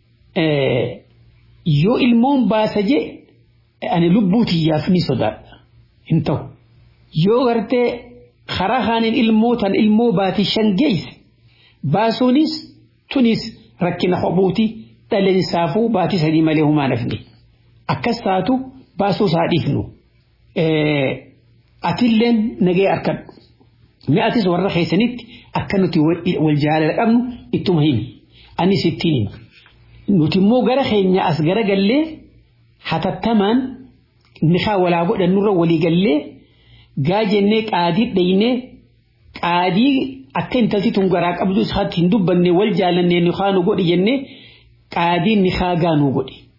yoo ilmoon baasa je ani lubbuu tiyyaaf ni sodaadha hin ta'u yoo gartee karaa haaniin ilmoo tan ilmoo baatii shan geesse baasuunis tunis rakkina kophuuti dhaleensaafuu baatii sadii malee humaa nafni akkas taatu baasuu isaa dhiifnu atilleen nagee arkadhu mi atis warra keessanitti akka nuti wal jaalala qabnu ittuma himi anis ittiin hima nuti immoo gara keenya as gara gallee hatattamaan nikaa walaa godhannurra walii gallee gaa jennee qaadii dhaynee qaadii akka intalti tun garaa qabdu isaatti hin dubbanne wal jaalannee nikaa nu godhi jennee qaadiin nikaa gaa nu godhi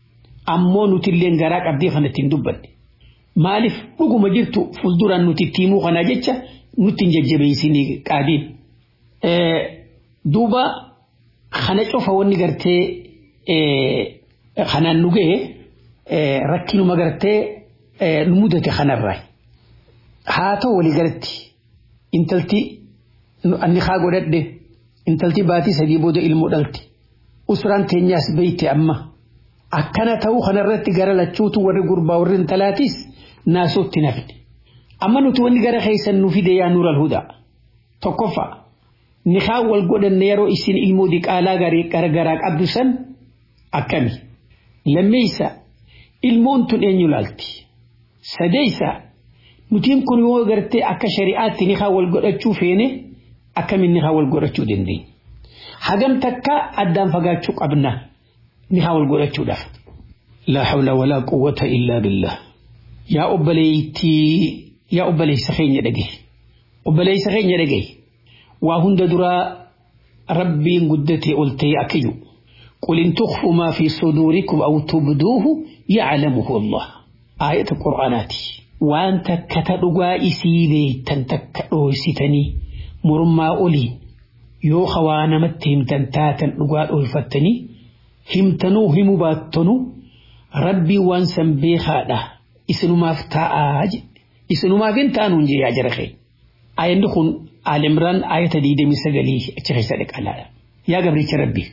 ammoo nuti illee garaa qabdee kanatti hin dubbanne maaliif dhuguma jirtu fuulduraan nuti itti himuu kanaa jecha nutti hin jajjabeessinii qaadiin duuba kana cufa wanni gartee kanaan nu ga'e rakkinuma gartee nu mudate kanarraa haa ta'u walii galatti intalti anni haa godhadhe intalti baatii sadii booda ilmoo dhalti usraan teenyaas beeyte amma akkana ta'uu kanarratti gara lachuutu warri gurbaa warri intalaatiis naasootti nafne amma nuti wanni gara keessan nu fide yaa nuural hudaa tokkoffaa nikaa wal godhanne yeroo isin ilmoo diqaalaa garagaraa qabdu san akkami lammeeysa ilmoon tun eenyu laalti sadeeysa nutiin kun yoo gartee akka shari'aatti nikaa wal godhachuu feene akkamiin nikaa wal godhachuu dandeenya hagam takka addaan fagaachuu qabna nikaa wal godhachuudhaaf laa hawla walaa quwwata illaa billah yaa obboleeytii yaa obboleeysa keenya dhagaye obboleeysa keenya dhagaye waa hunda duraa rabbiin guddatee ol ta'e akkiyyu قل إن تخفوا ما في صدوركم أو تبدوه يعلمه الله آية القرآنات وأنت كتدقى إسيبي تنتكدو ستني مرمى أولي يو خوانا متهم تنتاتا نقال ألفتني همتنو هم باتنو ربي وانسا بيخادا إسنو ما فتاء إسنو ما فنتانو نجي يا جرخي آية نخون آل عمران آية دي دمي سقلي اتشخي صدق على يا قبري ربي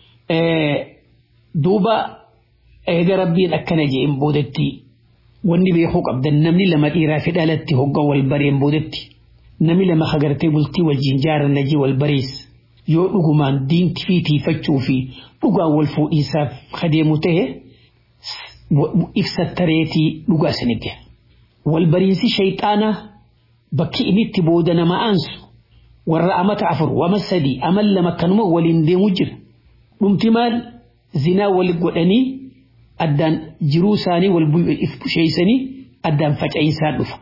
duuba eega rabbiin akkana jeen boodetti wanni beekuu qabdan namni lama dhiiraa fi dhalatti hoggan wal bareen boodetti namni lama hagartee bultii wajjin jaaran najii wal barees yoo dhugumaan diinti fi tiifachuu fi dhugaan wal fuudhiisaaf kadeemu ta'e ibsattareetii dhugaa isinigge wal bariinsi shayxaanaa bakki inni itti booda nama aansu warra amata afur wama sadii amal lama kanuma waliin deemu jira dhumti maal zinaa wal godhanii addaan jiruu isaanii wal busheeysanii addaan faca'insaan dhufa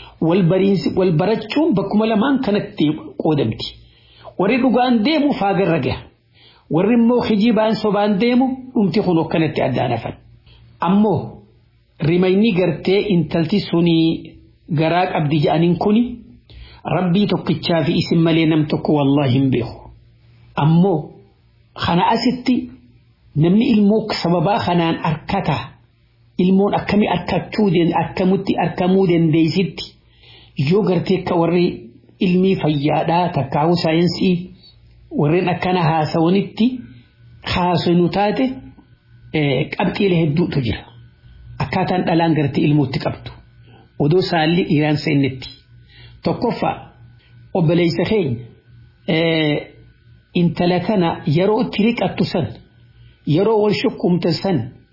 wal barachuun bakkuma lamaan kanatti qoodamti warri dhugaan deemu faagarra gaha warri immoo kijibaan sobaan deemu dhumti kun akkanatti addaan hafan ammoo rimayni gartee intalti sunii garaa qabdi jedhaniin kuni rabbii tokkichaa fi isin malee nam tokko wallaahi hin beeku ammoo kana asitti namni ilmoo sababaa kanaan arkata ilmoon akkami arkachuu akkamitti arkamuu dandeessitti yoo gartee akka warri ilmii fayyaadhaa takkaa'uu saayinsii warreen akkana haasawanitti haasanu taate qabxiilee hedduutu jira akkaataan dhalaan gartee ilmootti qabdu odoo saalli dhiiraan seennetti tokkoffaa obboleessa keenya intala kana yeroo itti riqattu san yeroo wal shukkumte san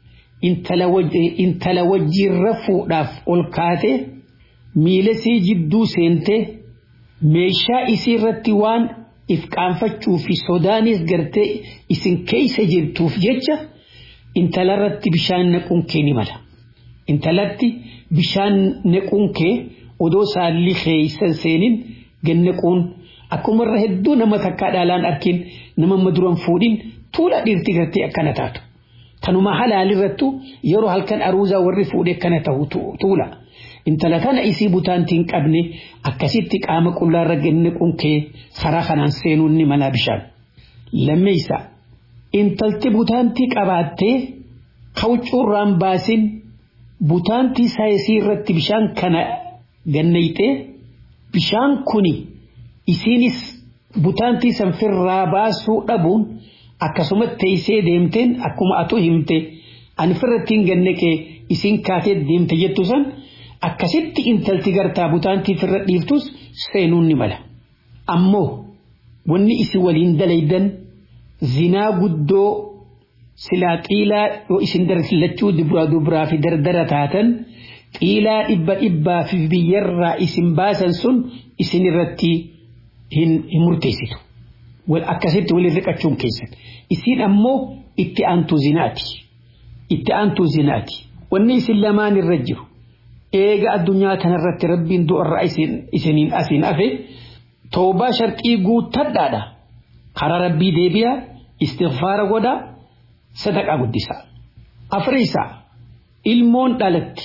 intala wajjiin rafuudhaaf ol kaate miila sii jidduu seentee meeshaa isii irratti waan if qaanfachuu fi sodaanis gartee isin keeysa jirtuuf jecha intalarratti bishaan naquun kee ni mala intalatti bishaan naquun kee odoo saalli keeysan seenin gannaquun akkuma irra hedduu nama takkaa dhaalaan arkin nama maduran fuudhin tuula dhiirti gartee akkana taatu. Kanuma halaalirrattu yeroo halkan aruuzaa warri fuudhee akkana ta'u tuula. Intala kana isii butaantiin qabne akkasitti qaama qullaarra gannaquun kee karaa kanaan seenuun ni mala bishaan. Lammeessa intalti butaantii qabaattee kawcuurraan baasin butaantii saayisii irratti bishaan kana gannayxee bishaan kuni isiinis butaantii sanfirraa baasuu dhabuun akkasumatti teessee deemteen akkuma atu himte ani firrattiin gannaqee isiin kaatee deemte jettu san akkasitti intalti gartaa butaantii firra dhiiftus seenuun ni mala. Ammoo wanni isin waliin dalaydan zinaa guddoo silaa xiilaa yoo isin darlachuu dubraa dubraa fi dardara taatan xiilaa dhibba dhibbaa fi biyyarraa isin baasan sun isin irratti hin murteessitu. Akkasitti waliin riqachuun keessan. Isin ammoo itti aantuu zinaati. Itti aantuu zinaati. Wanni isin lamaan irra jiru. Eega addunyaa kanarratti rabbiin du'arraa isiniin asiin hafe toobaa sharqii guuttadhaadha. Karaa rabbii deebi'a istighfaara godha sadaqa guddisa. Afriisa ilmoon dhalatti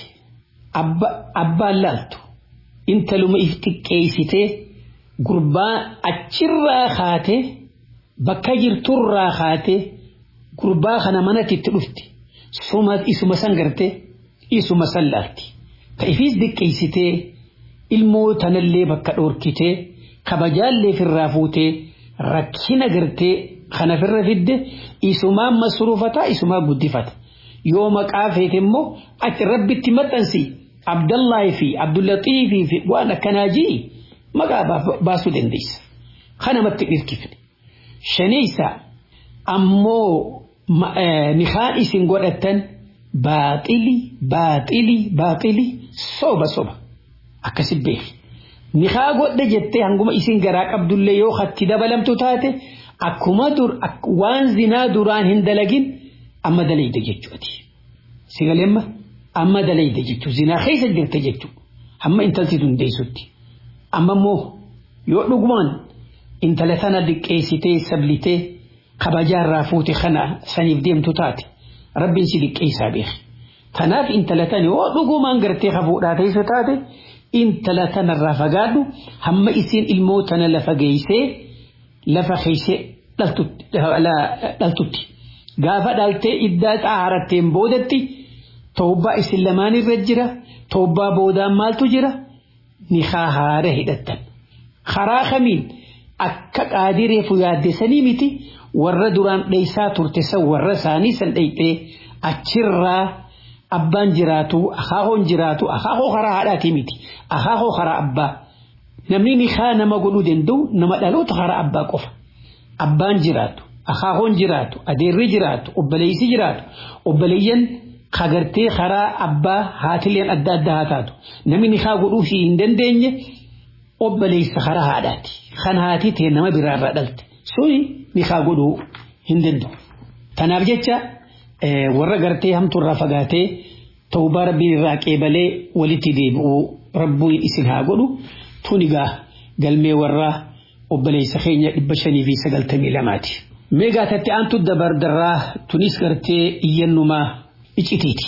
abbaan laaltu intaluma if xiqqeessitee gurbaa achirraa kaatee bakka jirturraa kaatee gurbaa kana manatti itti dhufti isuma san gartee isuma san laalti ka ifiis xiqqeessitee ilmoo tanallee bakka dhoorkitee kabajaallee firraa fuutee rakkina gartee kana firra fidde isumaan masruufata isumaa guddifata yoo maqaa feete immoo achi rabbitti maxxansi abdallahi fi abdullatiifii fi waan akkanaa ji'i maqaa baasuu dandeessa kanamatti dhirkifne shaneysa ammoo nikaan isin godhattan baaxili baaxili baaxili soba soba akkasi beeki nikaa godhe jettee hanguma isin garaa qabdullee yoo hatti dabalamtu taate akkuma dur waan zinaa duraan hin dalagin amma dalayde jechuuti sigalemma amma dalayde jechuu zinaa keessa jirte jechuu hamma intalti dundeessutti amma immoo yoo dhugumaan intala sana diqqeessitee sablitee kabajaarraa fuute kana saniif deemtu taate rabbiin si diqqeessaa beeki tanaaf intala tani yoo dhugumaan gartee hafuudhaa teessu taate intala tanarraa fagaadhu hamma isiin ilmoo tana lafa geeysee lafa keeysee dhaltutti gaafa dhaltee iddaa xaaratteen boodatti toobbaa isin lamaan irra jira toobbaa boodaan maaltu jira nikaa haara hidhattan karaa kamiin akka qaadireefu yaaddesanii miti warra duraan dheeysaa turte san warra isaanii san dheeyxee achirraa abbaan jiraatu akaahoon jiraatu akaahoo karaa haadhaati miti akaahoo karaa abbaa namni nikaa nama godhuu danda'u nama dhaloota karaa abbaa qofa abbaan jiraatu akaahoon jiraatu adeerri jiraatu obboleessi jiraatu obboleeyyan kagartee karaa abbaa haatileen adda addaa haa taatu namni nikaa godhuu hin dandeenye obboleessa karaa haadhaati kan haati ta'e nama biraarraa dhalte suni nikaa godhuu hin danda'u tanaaf jecha warra gartee hamtuurraa fagaatee tawbaa rabbiin irraa qeebalee walitti deebi'uu rabbuun isin haa godhu tunigaa galmee warraa obboleessa keenya dhibba shanii fi sagaltamii lamaati. Meegaa tatti aantu dabardarraa tunis gartee iyyannumaa icitiiti.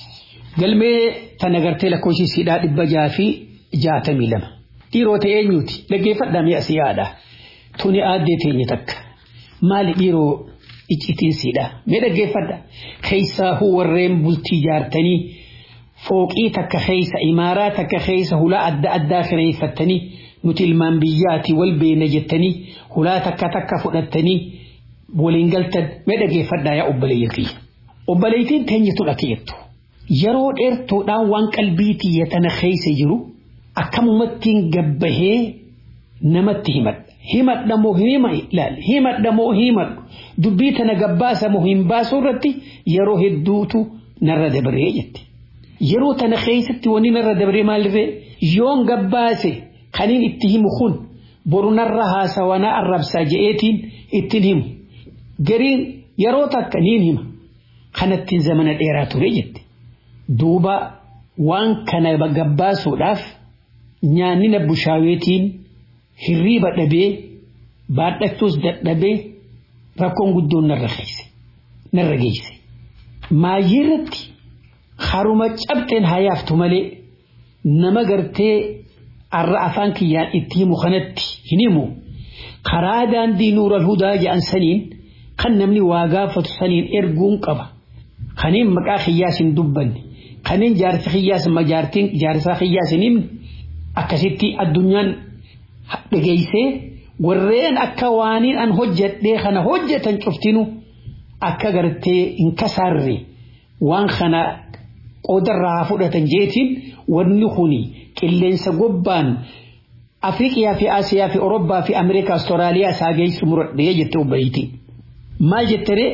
Galmee tana gartee lakkoofsisidhaa dhibba jaha fi jaatamii lama. Dhiirota eenyuuti dhaggeeffadhaa mi'a siyaadha. Tuni aaddee teenya takka. Maali dhiiroo icitiinsiidha. Mee dhaggeeffadha. Keessaa warreen bultii jaartanii fooqii takka keessa imaaraa takka keessa hulaa adda addaa kireeffattanii nuti ilmaan biyyaati wal beena jettanii hulaa takka takka fudhattanii waliin galtan mee dhaggeeffadhaa yaa obboleeyyan kiyya. Obboleeytiin teenyatu dhakeettu. Yeroo dheertuudhaan waan qalbii tiyya tana keessa jiru akkamumattiin gabbahee namatti himadha. Himadha moo hima ilaali. Himadha moo himadhu. Dubbii tana gabbaasa moo hin baasu irratti yeroo hedduutu narra dabaree jette. Yeroo tana keessatti wanni narra dabaree maalirree yoon gabbaase kaniin itti himu kun boru narra haasawanaa arrabsaa je'eetiin ittiin himu. Gariin yeroo takka niin hima. Kanattiin zamana dheeraa ture jette. Duuba waan kana gabbaasuudhaaf nyaanni na bushaaweetiin hirriiba dhabee baadhachuus dadhabee rakkoon guddoon narra geesse. Narra geesse. Maayyiirratti haruma cabxeen hayaaftu malee nama gartee arra afaan kiyyaan itti himu kanatti hin himu. Karaa daandii nuural hudaa jedhan saniin kan namni waa gaafatu saniin erguun qaba. Kaniin maqaa kiyyaas hin dubbanne. Kaniin jaarsa kiyyaas majaartiin jaarsaa kiyyaas hin himne. Akkasitti addunyaan dhageessee warreen akka waaniin an hojjedhee kana hojjetan cuftinu akka gartee hin kasaarre waan kana qoodarraa fudhatan jeetiin wanni kuni qilleensa gobbaan Afriiqiyaa fi Asiyaa fi Orobbaa fi Ameerikaa Astiraaliyaa isaa geessu muradhee jette obboleettiin. Maal jettere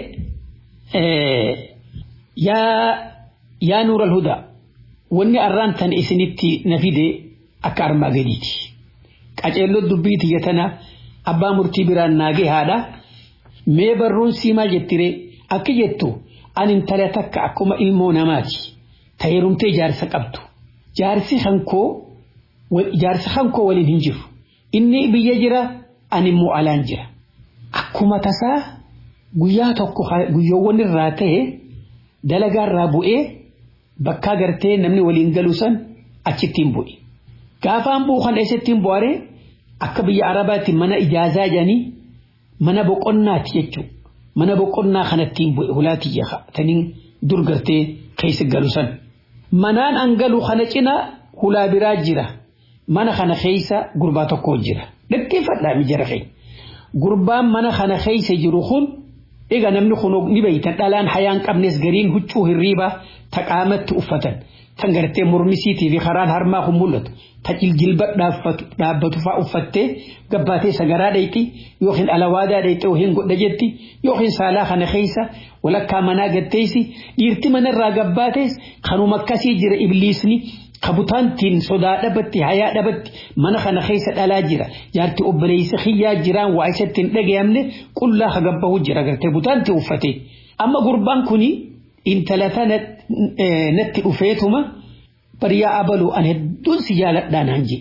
yaa nuural hudaa wanni arraan tan isinitti na fide akka armaa gadiiti. Qaceelloo dubbii tiyya tana abbaa murtii biraan naagee haadha mee barruun sii maal jettire akka jettu ani intala takka akkuma ilmoo namaati tayyarumtee jaarsa qabdu jaarsi hankoo jaarsa hankoo waliin hin jiru inni biyya jira ani immoo alaan jira akkuma tasaa guyyaa tokko guyyoowwan irraa ta'e dalagaarraa bu'ee bakka gartee namni waliin galu san achittiin bu'i. Gaafaan bu'u kan eessattiin bu'aree akka biyya Arabaatti mana ijaazaa jedhanii mana boqonnaati jechuudha. Mana boqonnaa kanattiin bu'e hulaatii taniin dur gartee keessa galu san. Manaan an galu kana cina hulaa biraa jira. Mana kana keessa gurbaa tokko jira. Dhaggeeffadhaa mijara keenya. Gurbaan mana kana keessa jiru kun egaa namni kun ni beeytan dhalaan hayaan qabnes gariin huccuu hirriibaa taqaamatti uffatan. Tan gartee mormisiitii fi karaan harmaa kun mul'atu. Ta jilba dhaabbatu fa'aa uffattee gabbaatee sagaraa dhayti yookiin alawaadaa dhayxee yookiin godha jetti yookiin saalaa kana keessa walakkaa manaa gatteessi dhiirti manarraa gabbaatees kanuma akkasii jira ibliisni kabutaantiin sodaa dhabatti hayaa dhabatti mana kana keessa dhalaa jira jaarti obboleessa xiyyaa jiraan waa isatti hin dhagayamne qullaa hagabbahu jira gartee butaanti uffate amma gurbaan kuni intala tana natti dhufeetuma bariyaa abaluu an hedduun si jaaladhaa naan je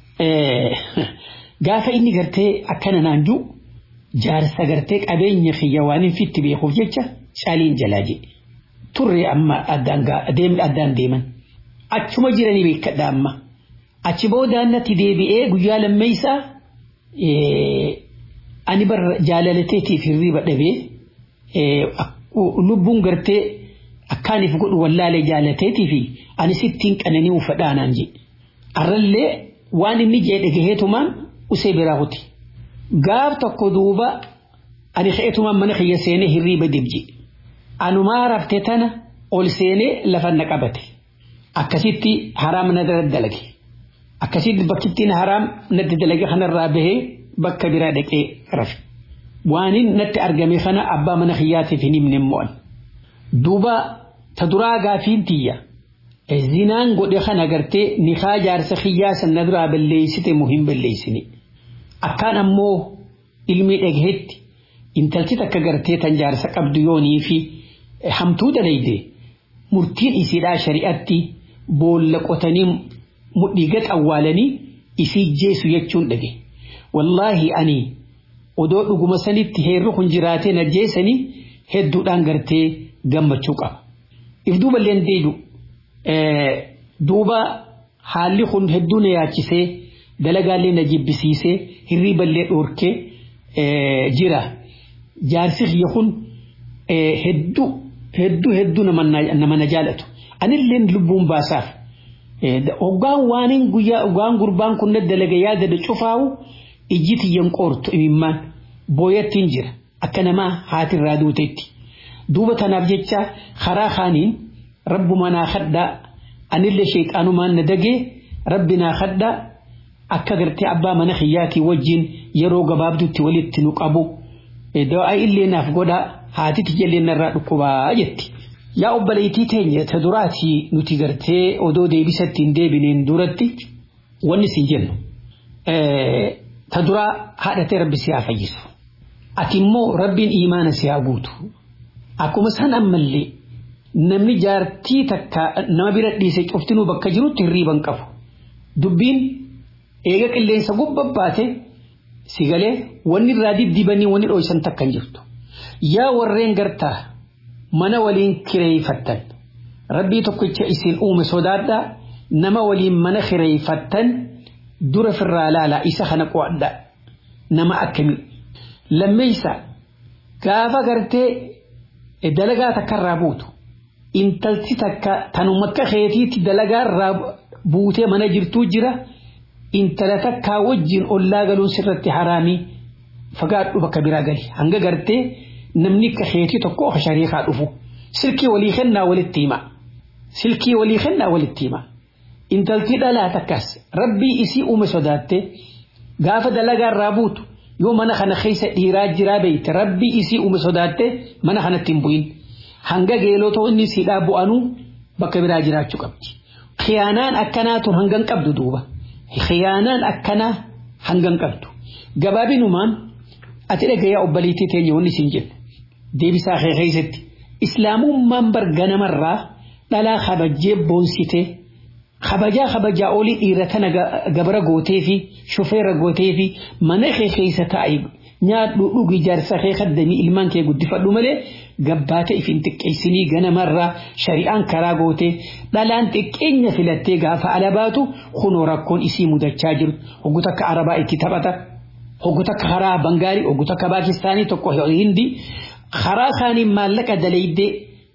gaafa inni gartee akkana naan jiru jaarsa gartee qabeenya xiyya waan hin fitti beekuuf jecha caaliin jalaa je turre amma addaan deeman. achuma jiranii beekadha amma achi boodaan natti deebi'ee guyyaa lammeessaa ani bar jaalalateetiif hirriba dhabee lubbuun gartee akkaaniif godhu wallaalee jaalateetii fi ani sittiin qananii uffadhaanaan je arrallee waan inni jee dhagaheetumaan usee biraa kuti gaaf tokko duuba ani ka'eetumaan mana kiyya seenee hirriba dibje anumaa raftee tana ol seenee lafa na qabate. akkasitti haraam na dalage akkasitti bakkittiin haraam natti dalage kanarraa bahee bakka biraa dhaqee rafe waanin natti argame kana abbaa mana kiyyaatiif hin himne mo'an duuba ta duraa gaafiin tiyya zinaan godhe kana gartee nikaa jaarsa kiyyaa sanna duraa balleessite muhim balleessine akkaan ammoo ilmi dhagahetti intalchi takka gartee tan jaarsa qabdu yoonii fi hamtuu dalayde murtiin isiidhaa shari'atti boolla qotanii mudhiiga xawwaalanii isii jeesu jechuun dhage wallaahi ani odoo dhuguma sanitti heerri kun jiraatee na jeesanii hedduudhaan gartee gammachuu qaba. If duuba illee deebi'u duuba haalli kun hedduu na yaachisee dalagaallee na jibbisiisee hirriiballee dhoorkee jira. Jaarsi kiyya kun hedduu hedduu hedduu nama na jaalatu. Anillee lubbuun baasaaf. Hoggaan waanin guyyaa hoggaan gurbaan kun dalaga yaada da cufaawu ijji tiyyan qoortu imimmaan booyattiin jira akka namaa haatirraa duutetti. Duuba tanaaf jecha karaa kaaniin rabbumaa naa kadhaa anillee sheexaanumaan na dagee rabbi naa kadhaa akka gartee abbaa mana kiyyaatii wajjin yeroo gabaabdutti walitti nu qabu. Dawaa illee naaf godhaa haati tiyyaillee narraa dhukkubaa jetti. Yaa obboleettii teenya ta duraati nuti gartee odoo deebisatti hin deebineen duratti wanni siin jennu. Ta duraa haadhatee rabbi si haa fayyisu. Ati immoo rabbiin imaana si haa guutu. Akkuma san ammallee namni jaartii takka nama bira dhiise cuftinuu bakka jirutti hirriiban qabu. Dubbiin eega qilleensa gubbabbaate si galee wanni irraa diddibanii wanni dho'isan takka hin jirtu. Yaa warreen gartaa mana waliin kireeyfattan rabbii tokkicha isin uume sodaadhaa nama waliin mana kireeyfattan dura firraa laalaa isa kana qo'adhaa nama akkamii lammeeysa gaafa gartee dalagaa takkarraa buutu intalti takka tanuma akka keetiitti dalagaarraa buutee mana jirtuu jira intala takkaa wajjin ollaa galuun sirratti haraamii fagaadhu bakka biraa gali hanga gartee namni akka keetii tokko oka shariikaa dhufu silkii walii kennaa walitti hima silkii walii kennaa walitti hima intaltii dhalaa takkas rabbii isii uume sodaatte gaafa dalagaarraa buutu yoo mana kana keessa dhiiraa jiraa beeyte rabbii isii uume sodaatte mana kanatti hin bu'in hanga geelotoo inni siidhaa bu'anuu bakka biraa jiraachuu qabdi. Khiyaanaan akkanaa tun hangan qabdu duuba. Khiyaanaan akkanaa hangan qabdu. Gabaabinumaan ati dhagayaa obboleettii teenya wanni siin jennu. Deebisaa kee keessatti islaamummaan barga namarraa dhalaa kabajjee boonsitee kabajaa kabajaa olii dhiira tana gabara gootee fi shufeera gootee fi mana kee keessa taa'e nyaadhu dhugi jaarsa kee kaddanii ilmaan kee guddifadhu malee gabbaata ifin xiqqeessinii ganamarraa shari'aan karaa goote dhalaan xiqqeenya filattee gaafa alabaatu kunoo rakkoon isii mudachaa jiru hoggu takka arabaa itti taphata hoggu takka karaa bangaalii hoggu takka paakistaanii tokko hindi karaa isaanii maallaqa dalaydee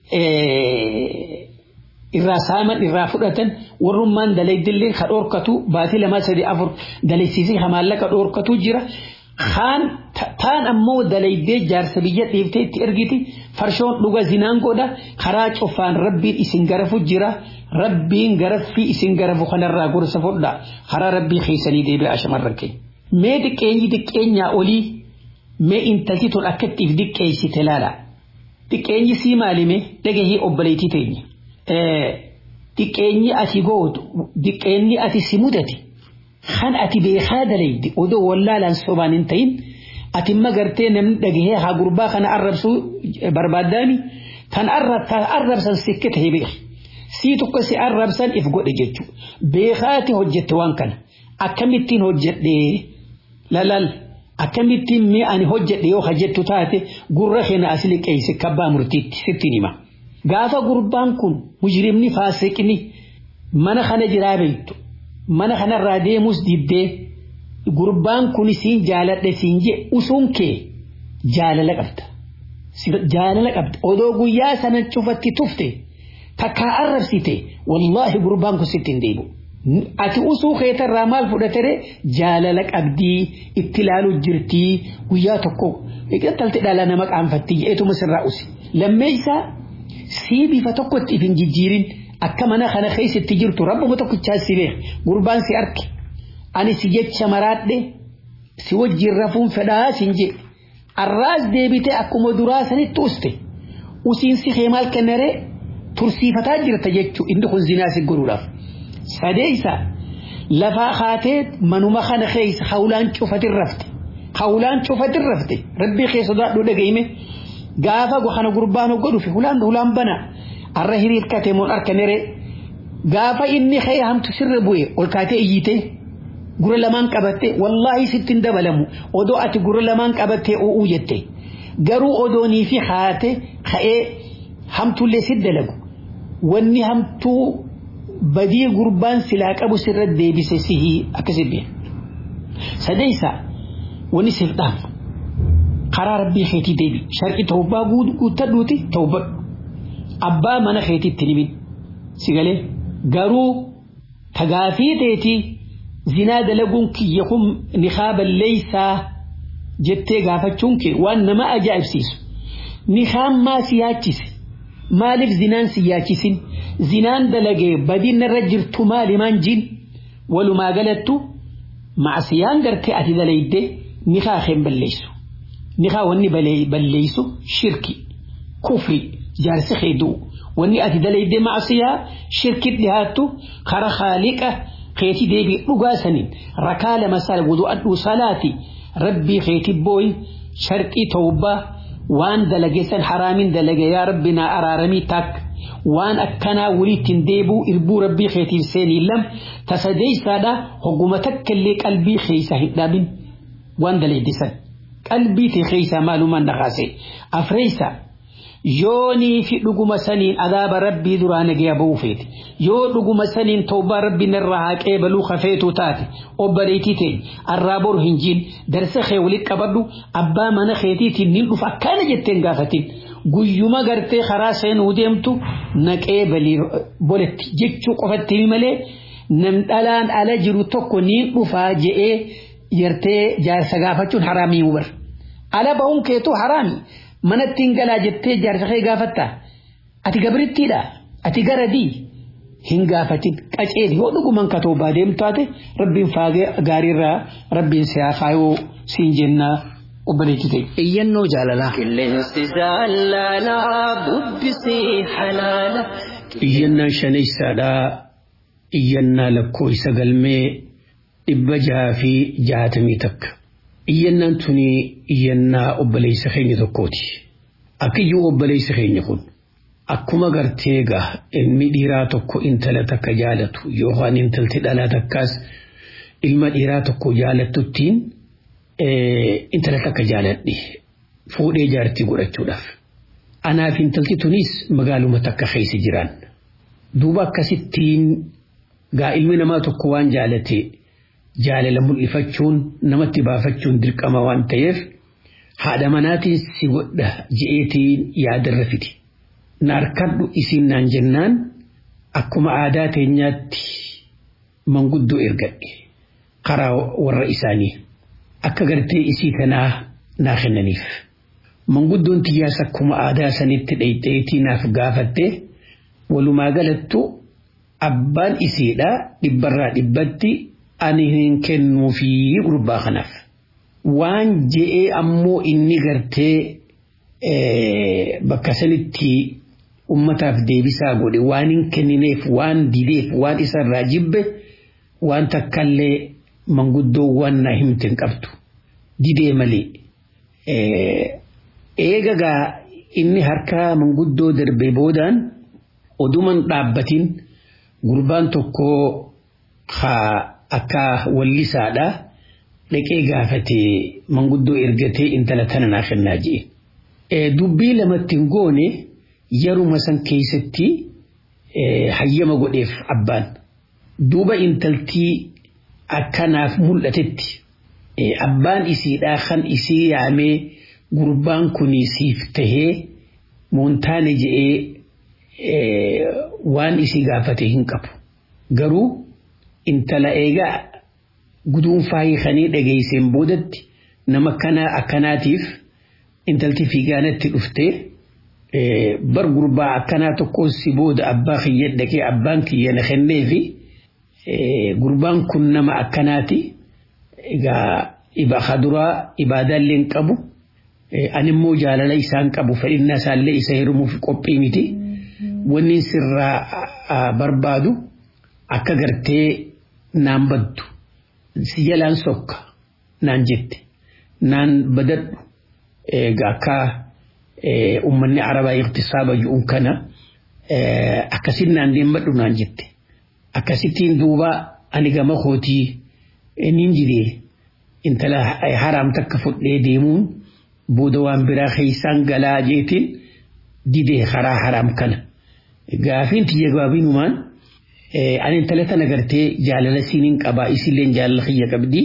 irraa saaman irraa fudhatan warrummaan dalaydillee ka dhoorkatu baatii lama sadii afur dalaysiisee ka maallaqa dhoorkatu jira kaan taan ammoo dalaydee jaarsa biyya dhiiftee itti ergiti farshoon dhuga zinaan godha karaa cufaan rabbiin isin garafu jira rabbiin garaffii isin garafu kanarraa gorsa fudha karaa rabbii keessanii deebi'a shamarran keenya. Mee xiqqeenyi xiqqeenyaa olii mee intalti tun akkattiif xiqqeessite laala. Xiqqeenyi sii maalime dhagahii obboleettii teenya. Xiqqeenyi ati gootu xiqqeenyi ati si mudate. kan ati beekaa dalaydi odoo wallaalaan sobaan hin ta'in ati magartee namni dhagahee haa gurbaa kana arrabsuu barbaaddaami tan arrabsan sikke ta'e beeki sii tokko si arrabsan if godhe jechuudha beekaati hojjette waan kana akkamittiin hojjedhe lalal akkamittiin mee ani hojjedhe yoo hajjettu taate gurra keenya as liqeesse kabbaa murtiitti sittiin hima gaafa gurbaan kun mujrimni faasiqni mana kana jiraa beektu mana kanarraa deemus diddee gurbaan kun siin jaaladhe siin je usuun kee jaalala qabda jaalala qabda odoo guyyaa sana cufatti tufte takkaa arrabsite wallaahi gurbaan kun sitti hin deebi'u ati usuu keetarraa maal fudhatere jaalala qabdii itti ilaalu jirtii guyyaa tokko talte dhala nama qaanfatti je'etuma sirraa usi lammeessaa sii bifa tokkotti if hin jijjiirin akka mana kana keessatti jirtu rabbuma tokkichaa si beek gurbaan si arke ani si jecha maraadhe si wajjin rafuun fedhaa sin je arraas deebite akkuma duraa sanitti uste usiin si kee maal kennare tursiifataa jirta jechuu inni kun zinaa si godhuudhaaf sadeeysa lafaa kaatee manuma kana keessa hawlaan cufatin rafte hawlaan cufatin rafte rabbii kee sodaadhu dhagayime gaafa kana gurbaan godhu fi hulaan hulaan bana arra hiriirkate mun arkanere gaafa inni kee hamtu sirra bu'e ol kaatee iyyite gura lamaan qabatte wallaahi sittin dabalamu odoo ati gura lamaan qabattee u'uu jette garuu odoonii fi haate ka'ee hamtullee si dalagu wanni hamtuu badii gurbaan silaa qabu sirra deebise sihii akkasi bi'a sadeessa wanni siif dhaamu karaa rabbii keetii deebi sharqi tawbaa guuttadhuuti tawbadhu abbaa mana keetitti nimin sigalee garuu tagaafii teetii zinaa dalaguun kiyya kun niqaaba leeysaa jettee gaafachuun kee waan nama ajaa'ibsiisu niqaan maa si yaachise maaliif zinaan si yaachisin zinaan dalagee badiin irra jirtu maalimaan jin walumaa galattu macsiyaan gartee ati dalayde niqaa keen balleessu niqaa wanni balleessu shirki kufri jaarsi keeduu wanni ati dalayde macsiyaa shirkit dhihaattu kara khaaliqa keeti deebii dhugaa saniin rakaa lama sal wudu'adhu salaati rabbii keeti booy sharqii tawbaa waan dalageessan haraamin dalage yaa rabbi naa araaramii taak waan akkanaa waliittiin deebuu irbuu rabbii keetiif seenii lam tasadeeysaadha hogguma takkallee qalbii keeysa hin dhabin waan dalaydisan qalbii tee keeysaa maalumaan dhaqaase afreeysaa yoonii fi dhuguma saniin adaaba rabbii duraa nagaya ba'uu feete yoo dhuguma saniin tawbaa rabbiin irraa haqee baluu kafeetu taate obboleetii ta'e arraa boru hin jiin darsa kee walitti qabadhu abbaa mana keetiitiin nin dhufa akkana jetteen gaafatin guyyuma gartee karaa seenuu deemtu naqee balii boletti jechuu qofatti malee nam dhalaan ala jiru tokko niin dhufaa je'ee yartee jaarsa gaafachuun haraamii mubar ala ba'uun keetu haraami manattiin galaa jettee jaarsa kee gaafatta ati gabrittiidha ati garadii hin gaafatin qaceeli yoo dhuguman ka toobaa deemtu taate rabbiin faagee gaariirraa rabbiin siyaa faayoo siin jennaa obboleetti ta'e. Iyyannoo jaalalaa. Qilleensi jaalalaa bubbisii halaala. Iyyannaan shanaysaadhaa iyyannaa lakkoo isa galmee dhibba jaha fi jahatamii takka. Iyyannaan tuni iyyannaa obboleessa keenya tokkooti. Akka iyyuu obboleessa keenya kun akkuma gartee gaa ilmi dhiiraa tokko intala takka jaalatu yookaan intalti dhalaa takkaas ilma dhiiraa tokko jaalatuttiin intala takka jaaladhe fuudhee jaartii godhachuudhaaf. Anaaf intalti tunis magaaluma takka keessa jiran. Duuba akkasittiin gaa ilmi namaa tokko waan jaalate jaalala mul'ifachuun namatti baafachuun dirqama waan ta'eef haadha manaatiin si godha je'eetiin yaadarra fidi. Na harkadhu isiin naan jennaan akkuma aadaa teenyaatti manguddoo ergadhe karaa warra isaanii akka gartee isii kanaa naa kennaniif. Manguddoon tiyyaas akkuma aadaa sanitti dhayxeetii naaf gaafatte walumaa galattu abbaan isiidha dhibbarraa dhibbatti ani hin kennuufii gurbaa kanaaf. Waan je'ee ammoo inni gartee bakka sanitti ummataaf deebisaa godhe waan hin kennineef waan dideef waan isarraa jibbe waan takkallee manguddoowwan na himte hin qabdu didee malee. Eegagaa inni harka manguddoo darbee boodaan oduman dhaabbatiin gurbaan tokko akka wallisaadha dhaqee gaafate manguddoo ergatee intala tana naa kennaa jee. Dubbii lamatti hin goone yeruma san keessatti hayyama godheef abbaan. Duuba intaltii akkanaaf mul'atetti abbaan isiidhaa kan isii yaamee gurbaan kun siif tahee moontaane je'ee waan isii gaafate hin qabu. Garuu intala eegaa guduunfaa hiikanii dhageesseen boodatti nama kanaa akkanaatiif intalti fiigaanatti dhuftee bar gurbaa akkanaa tokkos si booda abbaa kiyya dhaqee abbaan kiyya na kennee fi gurbaan kun nama akkanaati. Egaa ibaa duraa ibaadaallee hin qabu. Ani immoo jaalala isaan qabu fedhinnaa isaallee isa hirmuuf qophii miti. Wanni sirraa barbaadu akka gartee naan baddu. Si jalaan sokka naan jette. Naan badadhu. Egaa akka uummanni arabaa iqtisaaba ji'uun kana akkasin naan deemadhu naan jette. Akkasittiin duuba ani gama kootii nin jiree intala haraam takka fudhee deemuun booda waan biraa keessaan galaa jeetiin didee karaa haraam kana. Gaafiin tiyya gabaabinumaan ani intala tana gartee jaalala siiniin qabaa isilleen jaalala kiyya qabdi.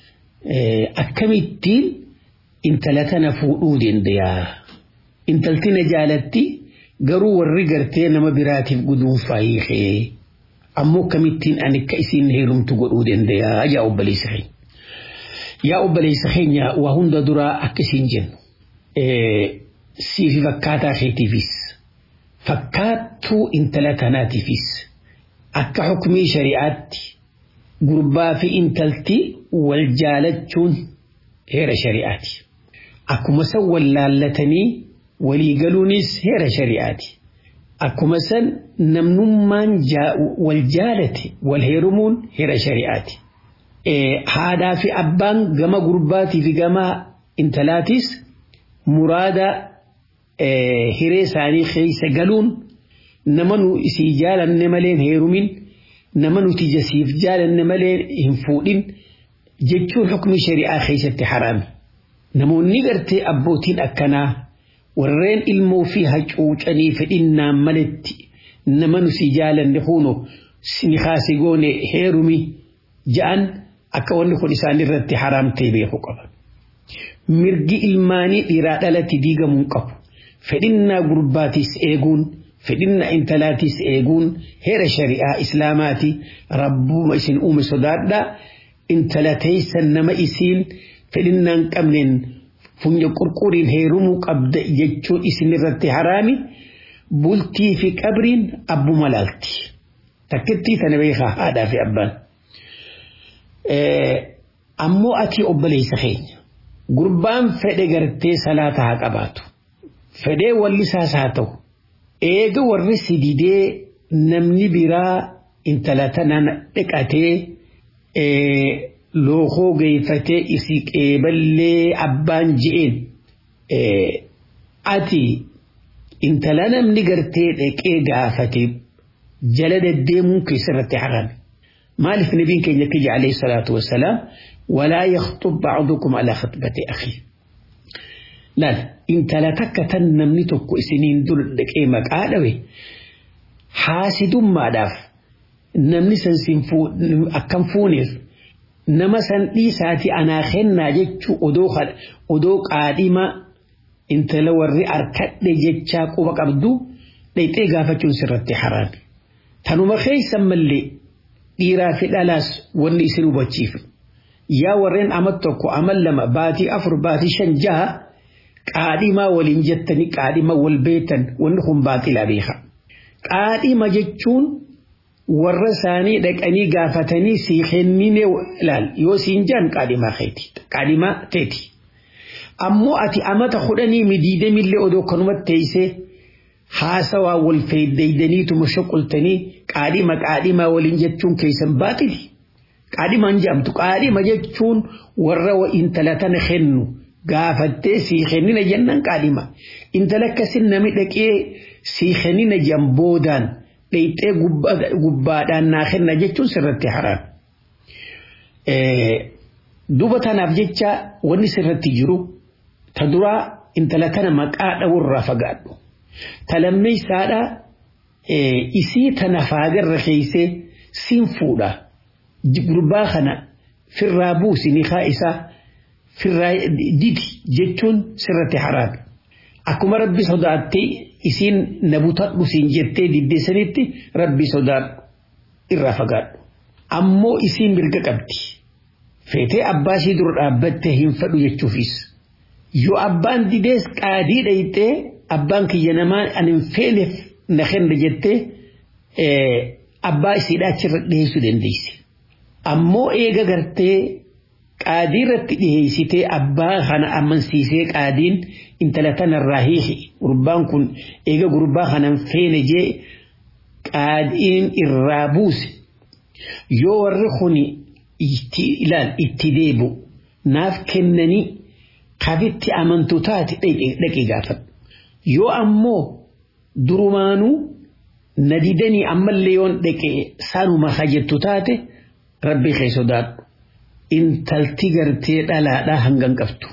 Akkamittiin intala tana fuudhuu dandayaa. Intalti na jaalatti garuu warri gartee nama biraatiif guduunfaa hiikee. Ammoo akkamittiin ani akka isiin heerumtu godhuu dandayaa yaa obboleessa keenya. Yaa obboleessa keenya waa hunda duraa akka isiin jennu. Siifi fakkaataa keetiifis fakkaattuu intala tanaatiifis akka hukumii shari'aatti gurbaa fi intalti wal jaalachuun heera shari'aati. Akkuma san wal laallatanii walii galuunis heera shari'aati. Akkuma san namnummaan wal jaalate wal heerumuun heera shari'aati. Haadhaa fi abbaan gama gurbaatii fi gama intalaatis muraada hiree isaanii keessa galuun nama nu isii jaalanne malee heerumin nama nuti jasiif jaalanne malee hin fuudhin jechuun hukumii shari'aa keessatti haraami. Namoonni gartee abbootiin akkanaa warreen ilmoo fi hacuucanii fedhinnaan maletti nama nuti jaalanne huno ni kaasi goone heerumi ja'an akka wanni kun isaan irratti haraam ta'e beeku qaba. Mirgi ilmaanii dhiiraa dhalatti diigamuu qabu. Fedhinnaa gurbaatis eeguun fedhinnaa intalaatis eeguun heera shari'aa islaamaati rabbuma isin uume sodaadhaa intala teessan nama isiin fedhinnaan qabneen funya qurquriin heerumuu qabda jechuun isin irratti haraami bultii fi qabriin abbuma laalti. Takkittii tana beekaa haadhaa fi abbaan. Ammoo ati obboleessa keenya gurbaan fedhe gartee salaata haa qabaatu. Fedhee wallisaas haa ta'u. Eega warri si didee namni biraa intala tanaan dhiqatee lookoo geeffatee isi qeeballee abbaan je'een ati intala namni gartee dhaqee gaafate jala deddeemuun keessarratti harame. Maaliif nabiin keenya kiyya alayhi salaatu wassalaam walaa yakhtub ba'dukum alaa khatbati akhi laal intala takka tan namni tokko isiniin dur dhaqee maqaa dhawe haasidummaadhaaf namni san sin akkam fuuneef nama san dhiisaati anaa kennaa jechuu odoo odoo qaadhima intala warri arkadhe jechaa quba qabdu dhayxee gaafachuun sirratti haraami. Tanuma keessan mallee dhiiraa fi dhalaas wanni isin hubachiifu. Yaa warreen amal tokko amal lama baatii afur baatii shan jaha qaadhimaa waliin jettanii qaadhima wal beetan wanni kun baaxilaa beeka. Qaadhima jechuun warra isaanii dhaqanii gaafatanii sii kennine ilaal yoo siin jaan qaadhimaa keeti qaadhimaa teeti. Ammoo ati amata kudhanii midiidamillee odoo kanumatti teessee haasawaa wal fayyadaydaniituma shoqoltanii qaadhima qaadhimaa waliin jechuun keessan baaxili. Qaadhimaan jedhamtu qaadhima jechuun warra intala tana kennu gaafattee sii kennina jennan qaadhima. Intala akkasin nami dhaqee sii kennina jan boodaan dhayxee gubbaadhaan naa kenna jechuun sirratti haraam. Duuba tanaaf jecha wanni sirratti jiru ta duraa intala tana maqaa dhawurraa fagaadhu. Ta lammeessaadha isii tana faagarra keeysee siin fuudha. Gurbaa kana firraa buusi niqaa isaa firraa didi jechuun sirratti haraam. Akkuma rabbi sodaattee isiin na butadhu siin jettee diddeessanitti rabbi sodaadhu irraa fagaadhu. Ammoo isiin mirga qabdi. Feetee abbaa ishii dura dhaabbattee hin fedhu jechuufis. Yoo abbaan didees qaadii dhayxee abbaan kiyya namaa ani hin feeneef na kenna jettee abbaa isiidhaa achirra dhiyeessuu dandeessi. Ammoo eega gartee qaadii irratti dhiyeessitee abbaa kana amansiisee qaadiin intala tanarraa hiiki gurbaan kun eega gurbaa kanan feene jee qaadiin irraa buuse yoo warri kuni ilaal itti deebu naaf kennanii kabitti amantu taate dhaqi gaafadhu yoo ammoo durumaanuu na didanii ammallee yoon dhaqe saanuma hajjettu taate rabbi kee sodaadhu intalti gartee dhalaadhaa hangan qabdu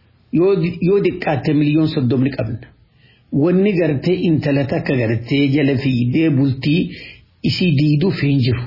yoo diqqaatte miliyoon soddomni qabna wanni gartee intala takka gartee jala fiidee bultii isii diiduuf hin jiru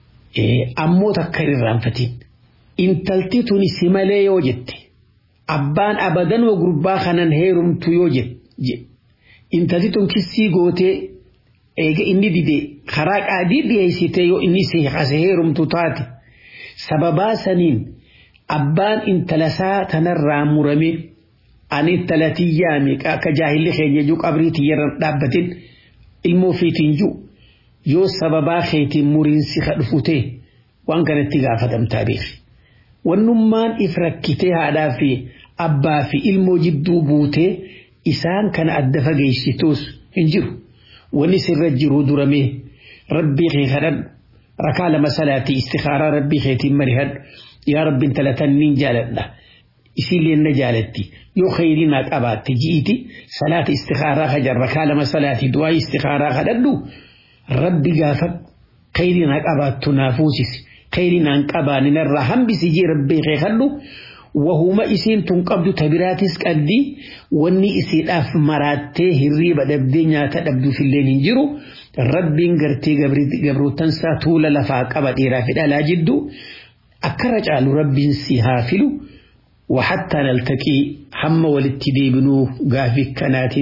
ammoo takka irraanfatiin intalti tuni si malee yoo jette abbaan abadanoo gurbaa kanan heerumtu yoo jette intalti tun kissii gootee eega inni dide karaa qaadii dhiyeessitee yoo inni si hase heerumtu taate sababaa saniin abbaan intalasaa tanarraa murame ani intalatiyyaa meeqa akka jaahilli keenya juu qabrii tiyyarra dhaabbatin ilmoo fiitiin juu yoo sababaa keetiin muriinsi kadhufutee waan kanatti gaafatamtaa beeki. Wannummaan if rakkitee haadhaa fi abbaa fi ilmoo jidduu buutee isaan kana adda fageessituus hin jiru. Wanni sirra jiru duramee rabbii kee kadhadhu rakaa lama salaatii istikaaraa rabbii keetiin marihadhu yaa rabbiin talatanniin jaaladha. Isiillee na jaalatti yoo khayrii naa qabaatte ji'iti salaata istikaaraa kajan rakaa lama salaatii du'aa istikaaraa kadhadhu rabbi gaafa khayrii naa qabaattu naa fuusisi. خيري نان قبان نرى هم بسجي ربي خيخلو وهما إسين تنقبض تبراتس قدي واني إسين أف مراتي هريبا دبدي ناتا دبدو في الليل انجرو ربي انقرتي قبرو تنسى طول لفا قبط إرافد على جدو أكرج على ربي سيهافلو وحتى نلتقي هم والاتدي بنو قافي كنات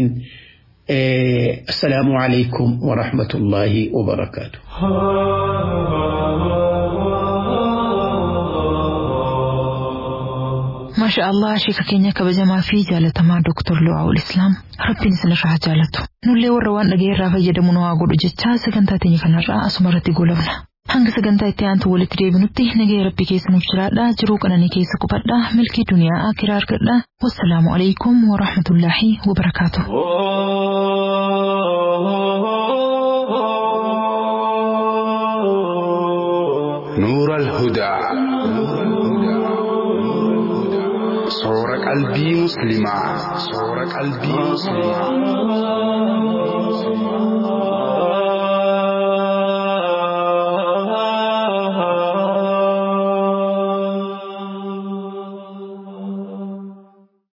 إيه السلام عليكم ورحمة الله وبركاته maasha allah sheeka keenya kabajamaa fi jaalatamaa dooktor Lu'aawul Islaam rabbiin isinirraa jaalatu nullee warra waan dhaga'eerraa fayyadamu nu haa godhu jechaa sagantaa teenya kanarraa asuma irratti goolabna. Hanga sagantaa itti aantu walitti deebinutti nagaya rabbi keessa nuuf jiraadha jiruu qananii keessa qubadha milkii duniyaa akiraa argadha wassalaamu alaikum wa rahmatullaahi wa barakaatu. نور الهدى صور قلبي مسلما صور قلبي مسلما